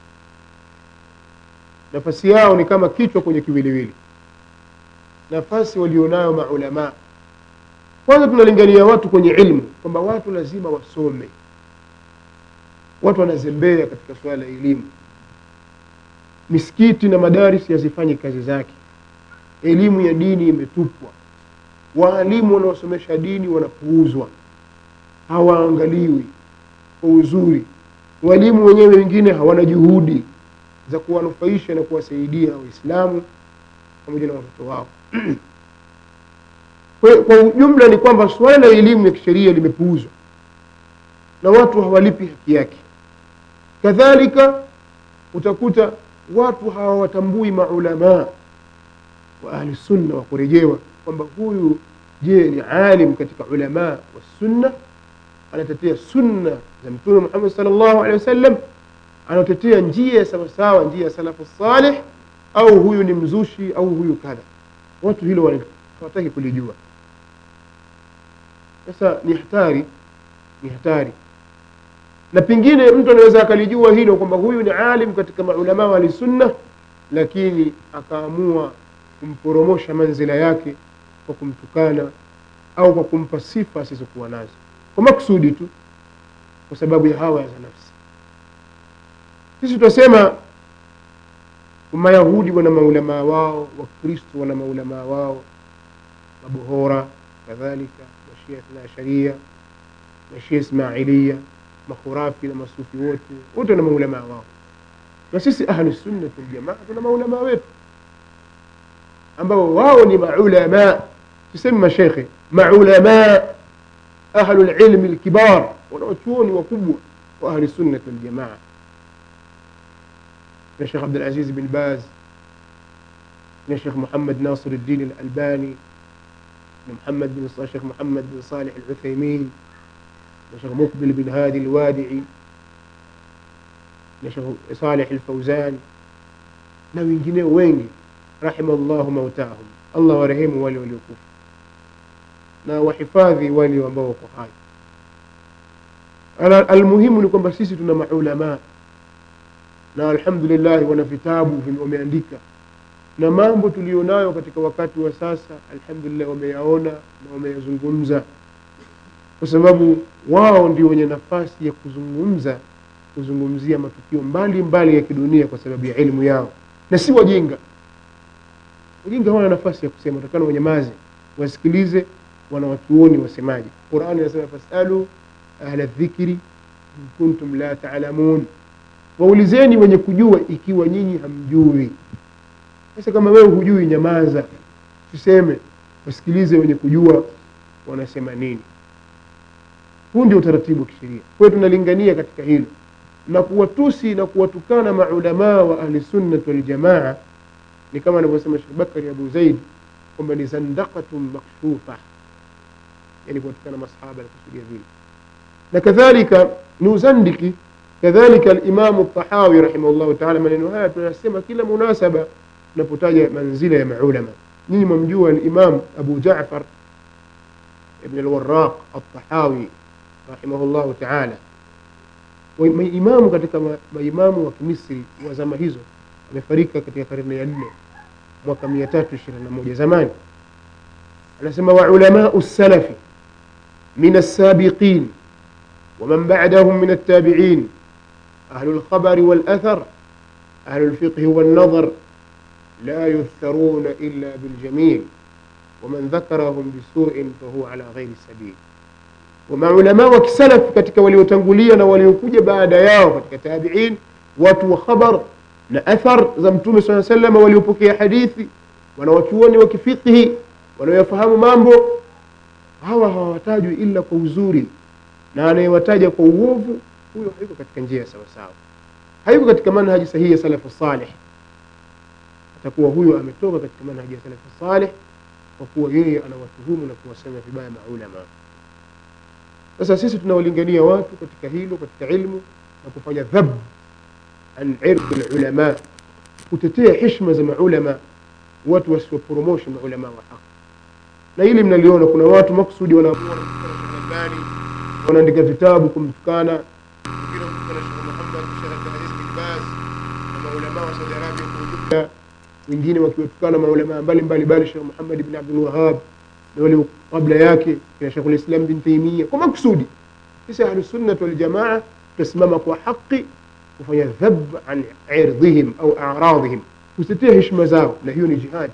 Speaker 1: nafasi yao ni kama kichwa kwenye kiwiliwili nafasi walionayo maulamaa kwanza tunalingania watu kwenye ilmu kwamba watu lazima wasome watu wanazembea katika suala la elimu misikiti na madaris yazifanyi kazi zake elimu ya dini imetupwa waalimu wanaosomesha dini wanapuuzwa hawaangaliwi kwa uzuri walimu wenyewe wengine hawana juhudi za kuwanufaisha na kuwasaidia waislamu pamoja na watoto wao kwa, kwa ujumla ni kwamba suala la elimu ya kisheria limepuuzwa na watu hawalipi haki yake kadhalika utakuta watu hawawatambui maulamaa wa ahli sunna wa kurejewa kwamba huyu je ni alim katika ulamaa wa sunna anatetea sunna za mtume muhammad sal llahu alehi wasallam anatetea njia ya sawasawa njia ya salafu salih au huyu ni mzushi au huyu kadha watu hilo wana- hawataki kulijua sasa ni hatari ni hatari na pengine mtu anaweza akalijua hilo kwamba huyu ni alim katika maulamaa wa sunna lakini akaamua kumporomosha manzila yake kwa kumtukana au kwa kumpa sifa asizokuwa nazo kwa makusudi tu kwa sababu ya hawa za nafsi sisi tunasema mayahudi wana maulamaa wao wakristo wana maulamaa wao mabohora kadhalika mashia ithna asharia mashia ismailia makhurafi na masufi wote wote wana maulamaa wao na sisi ahlusunnati waljamaa tuna maulamaa wetu ambao wao ni maulamaa tuseme mashekhe maulamaa ahlu lilmi lkibar wanaochuoni wakubwa wa ahli sunnati waljamaa na shekh abdulaziz bin baz na shekh muhammad nasir الدين الألباني na محمد بن شيخ محمد بن صالح العثيمين na shekh مقبل بن هادي الوادعي na shekh صالح الفوزان na wengineo wengi rahima llahu mautahum allah warehemu wale waliokufa na wahifadhi wale ambao wako hai Ala- almuhimu ni kwamba sisi tuna maulamaa na alhamdulillah wana vitabu vime- wameandika na mambo tulionayo katika wakati wa sasa alhamdulillah wameyaona na wameyazungumza kwa sababu wao ndio wenye nafasi ya kuzungumza kuzungumzia matukio mbalimbali mbali ya kidunia kwa sababu ya elimu yao na si wajinga wajinga hawana nafasi ya kusema takana wanyamaze wasikilize wanawachuoni wasemaje qurani inasema fasalu ahla dhikri in kuntum la taalamun waulizeni wenye kujua ikiwa nyinyi hamjui sasa kama wewe hujui nyamaza tuseme wasikilize wenye kujua wanasema nini huu ndio utaratibu wa kisheria kwa hiyo tunalingania katika hilo na kuwatusi na kuwatukana maulamaa wa ahli sunnati waljamaa ni kama anavyosema shekh bakari abu zaid kwamba ni zandaqatun makshufa yani kuwatukana masahaba alikusudia vile na kadhalika ni uzandiki kadhalika alimamu tahawi rahimahullahu taala maneno haya tunasema kila munasaba tunapotaja manzila ya maulama nyinyi mwamjua alimam abu jafar ibn alwaraq altahawi rahimahullahu taala Wa- maimamu katika ma- maimamu wa kimisri wa zama hizo amefarika katika karne ya nne mwaka mia tatu ishirini na moja zamani anasema waulamau salafi min alsabiqin ومن بعدهم من التابعين أهل الخبر والأثر أهل الفقه والنظر لا يذكرون إلا بالجميل ومن ذكرهم بسوء فهو على غير السبيل ومع علماء وكسلف katika waliotangulia na waliokuja baada yao katika tabiin watu wa khabar na athar za mtume saa salama waliopokea hadithi wanawachuoni wa kifiqhi wanaoyafahamu mambo hawa hawatajwi ila kwa uzuri na anayewataja kwa uovu huyo hayuko katika njia sawasawa hayuko katika manhaji sahihi ya salafu salih atakuwa huyo ametoka katika manhaji ya salafu salih kwa kuwa yeye anawatuhumu na kuwasema vibaya maulama sasa sisi tunawalingania watu katika hilo katika ilmu na kufanya dhab an irdi lulama kutetea hishma za maulama watu wasiwaporomoshe maulama wa haki na hili mnaliona kuna watu maksudi wanaamua wanamtukana Sheikh Albani wanaandika vitabu kumtukana wengine kumtukana Sheikh Muhammad Sheikh Abdulaziz bin Baz na maulama wa Saudi Arabia kwa ujumla wengine wakiwatukana maulama mbalimbali bali Sheikh Muhammad ibn Abdul Wahhab na wale kabla yake kina Sheikh al-Islam bin Taymiyyah kwa makusudi sisi ahlus sunnah wal jamaa tusimama kwa haki kufanya dhab an irdhihim au a'radhihim kutetea heshima zao na hiyo ni jihad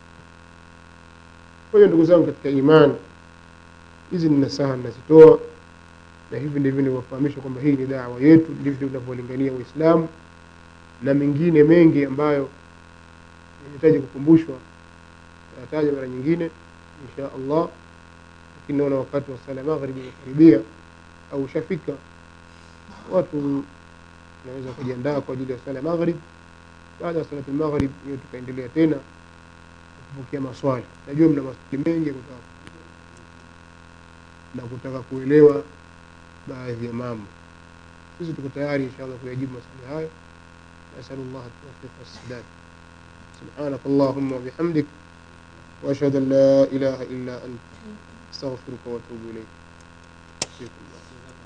Speaker 1: kwa hiyo ndugu zangu katika imani hizi ni nasaha ninazitoa na hivi ndivyo nilivyofahamisha kwamba hii ni dawa yetu ndivyo tunavyolingania uislamu na mengine mengi ambayo yanahitaji kukumbushwa tataja mara nyingine insha allah lakini naona wakati wa sala maghribi umekaribia au ushafika watu naweza kujiandaa kwa ajili ya sala maghrib baada ya salati maghrib hiyo tukaendelea tena kupokea maswali najua mna maswali mengi ya kutaka na kutaka kuelewa baadhi ya mambo sisi tuko tayari inshallah kuyajibu maswali hayo nasalu llah tawfiq wassadad سبحانك اللهم وبحمدك وأشهد أن لا إله إلا أنت أستغفرك وأتوب إليك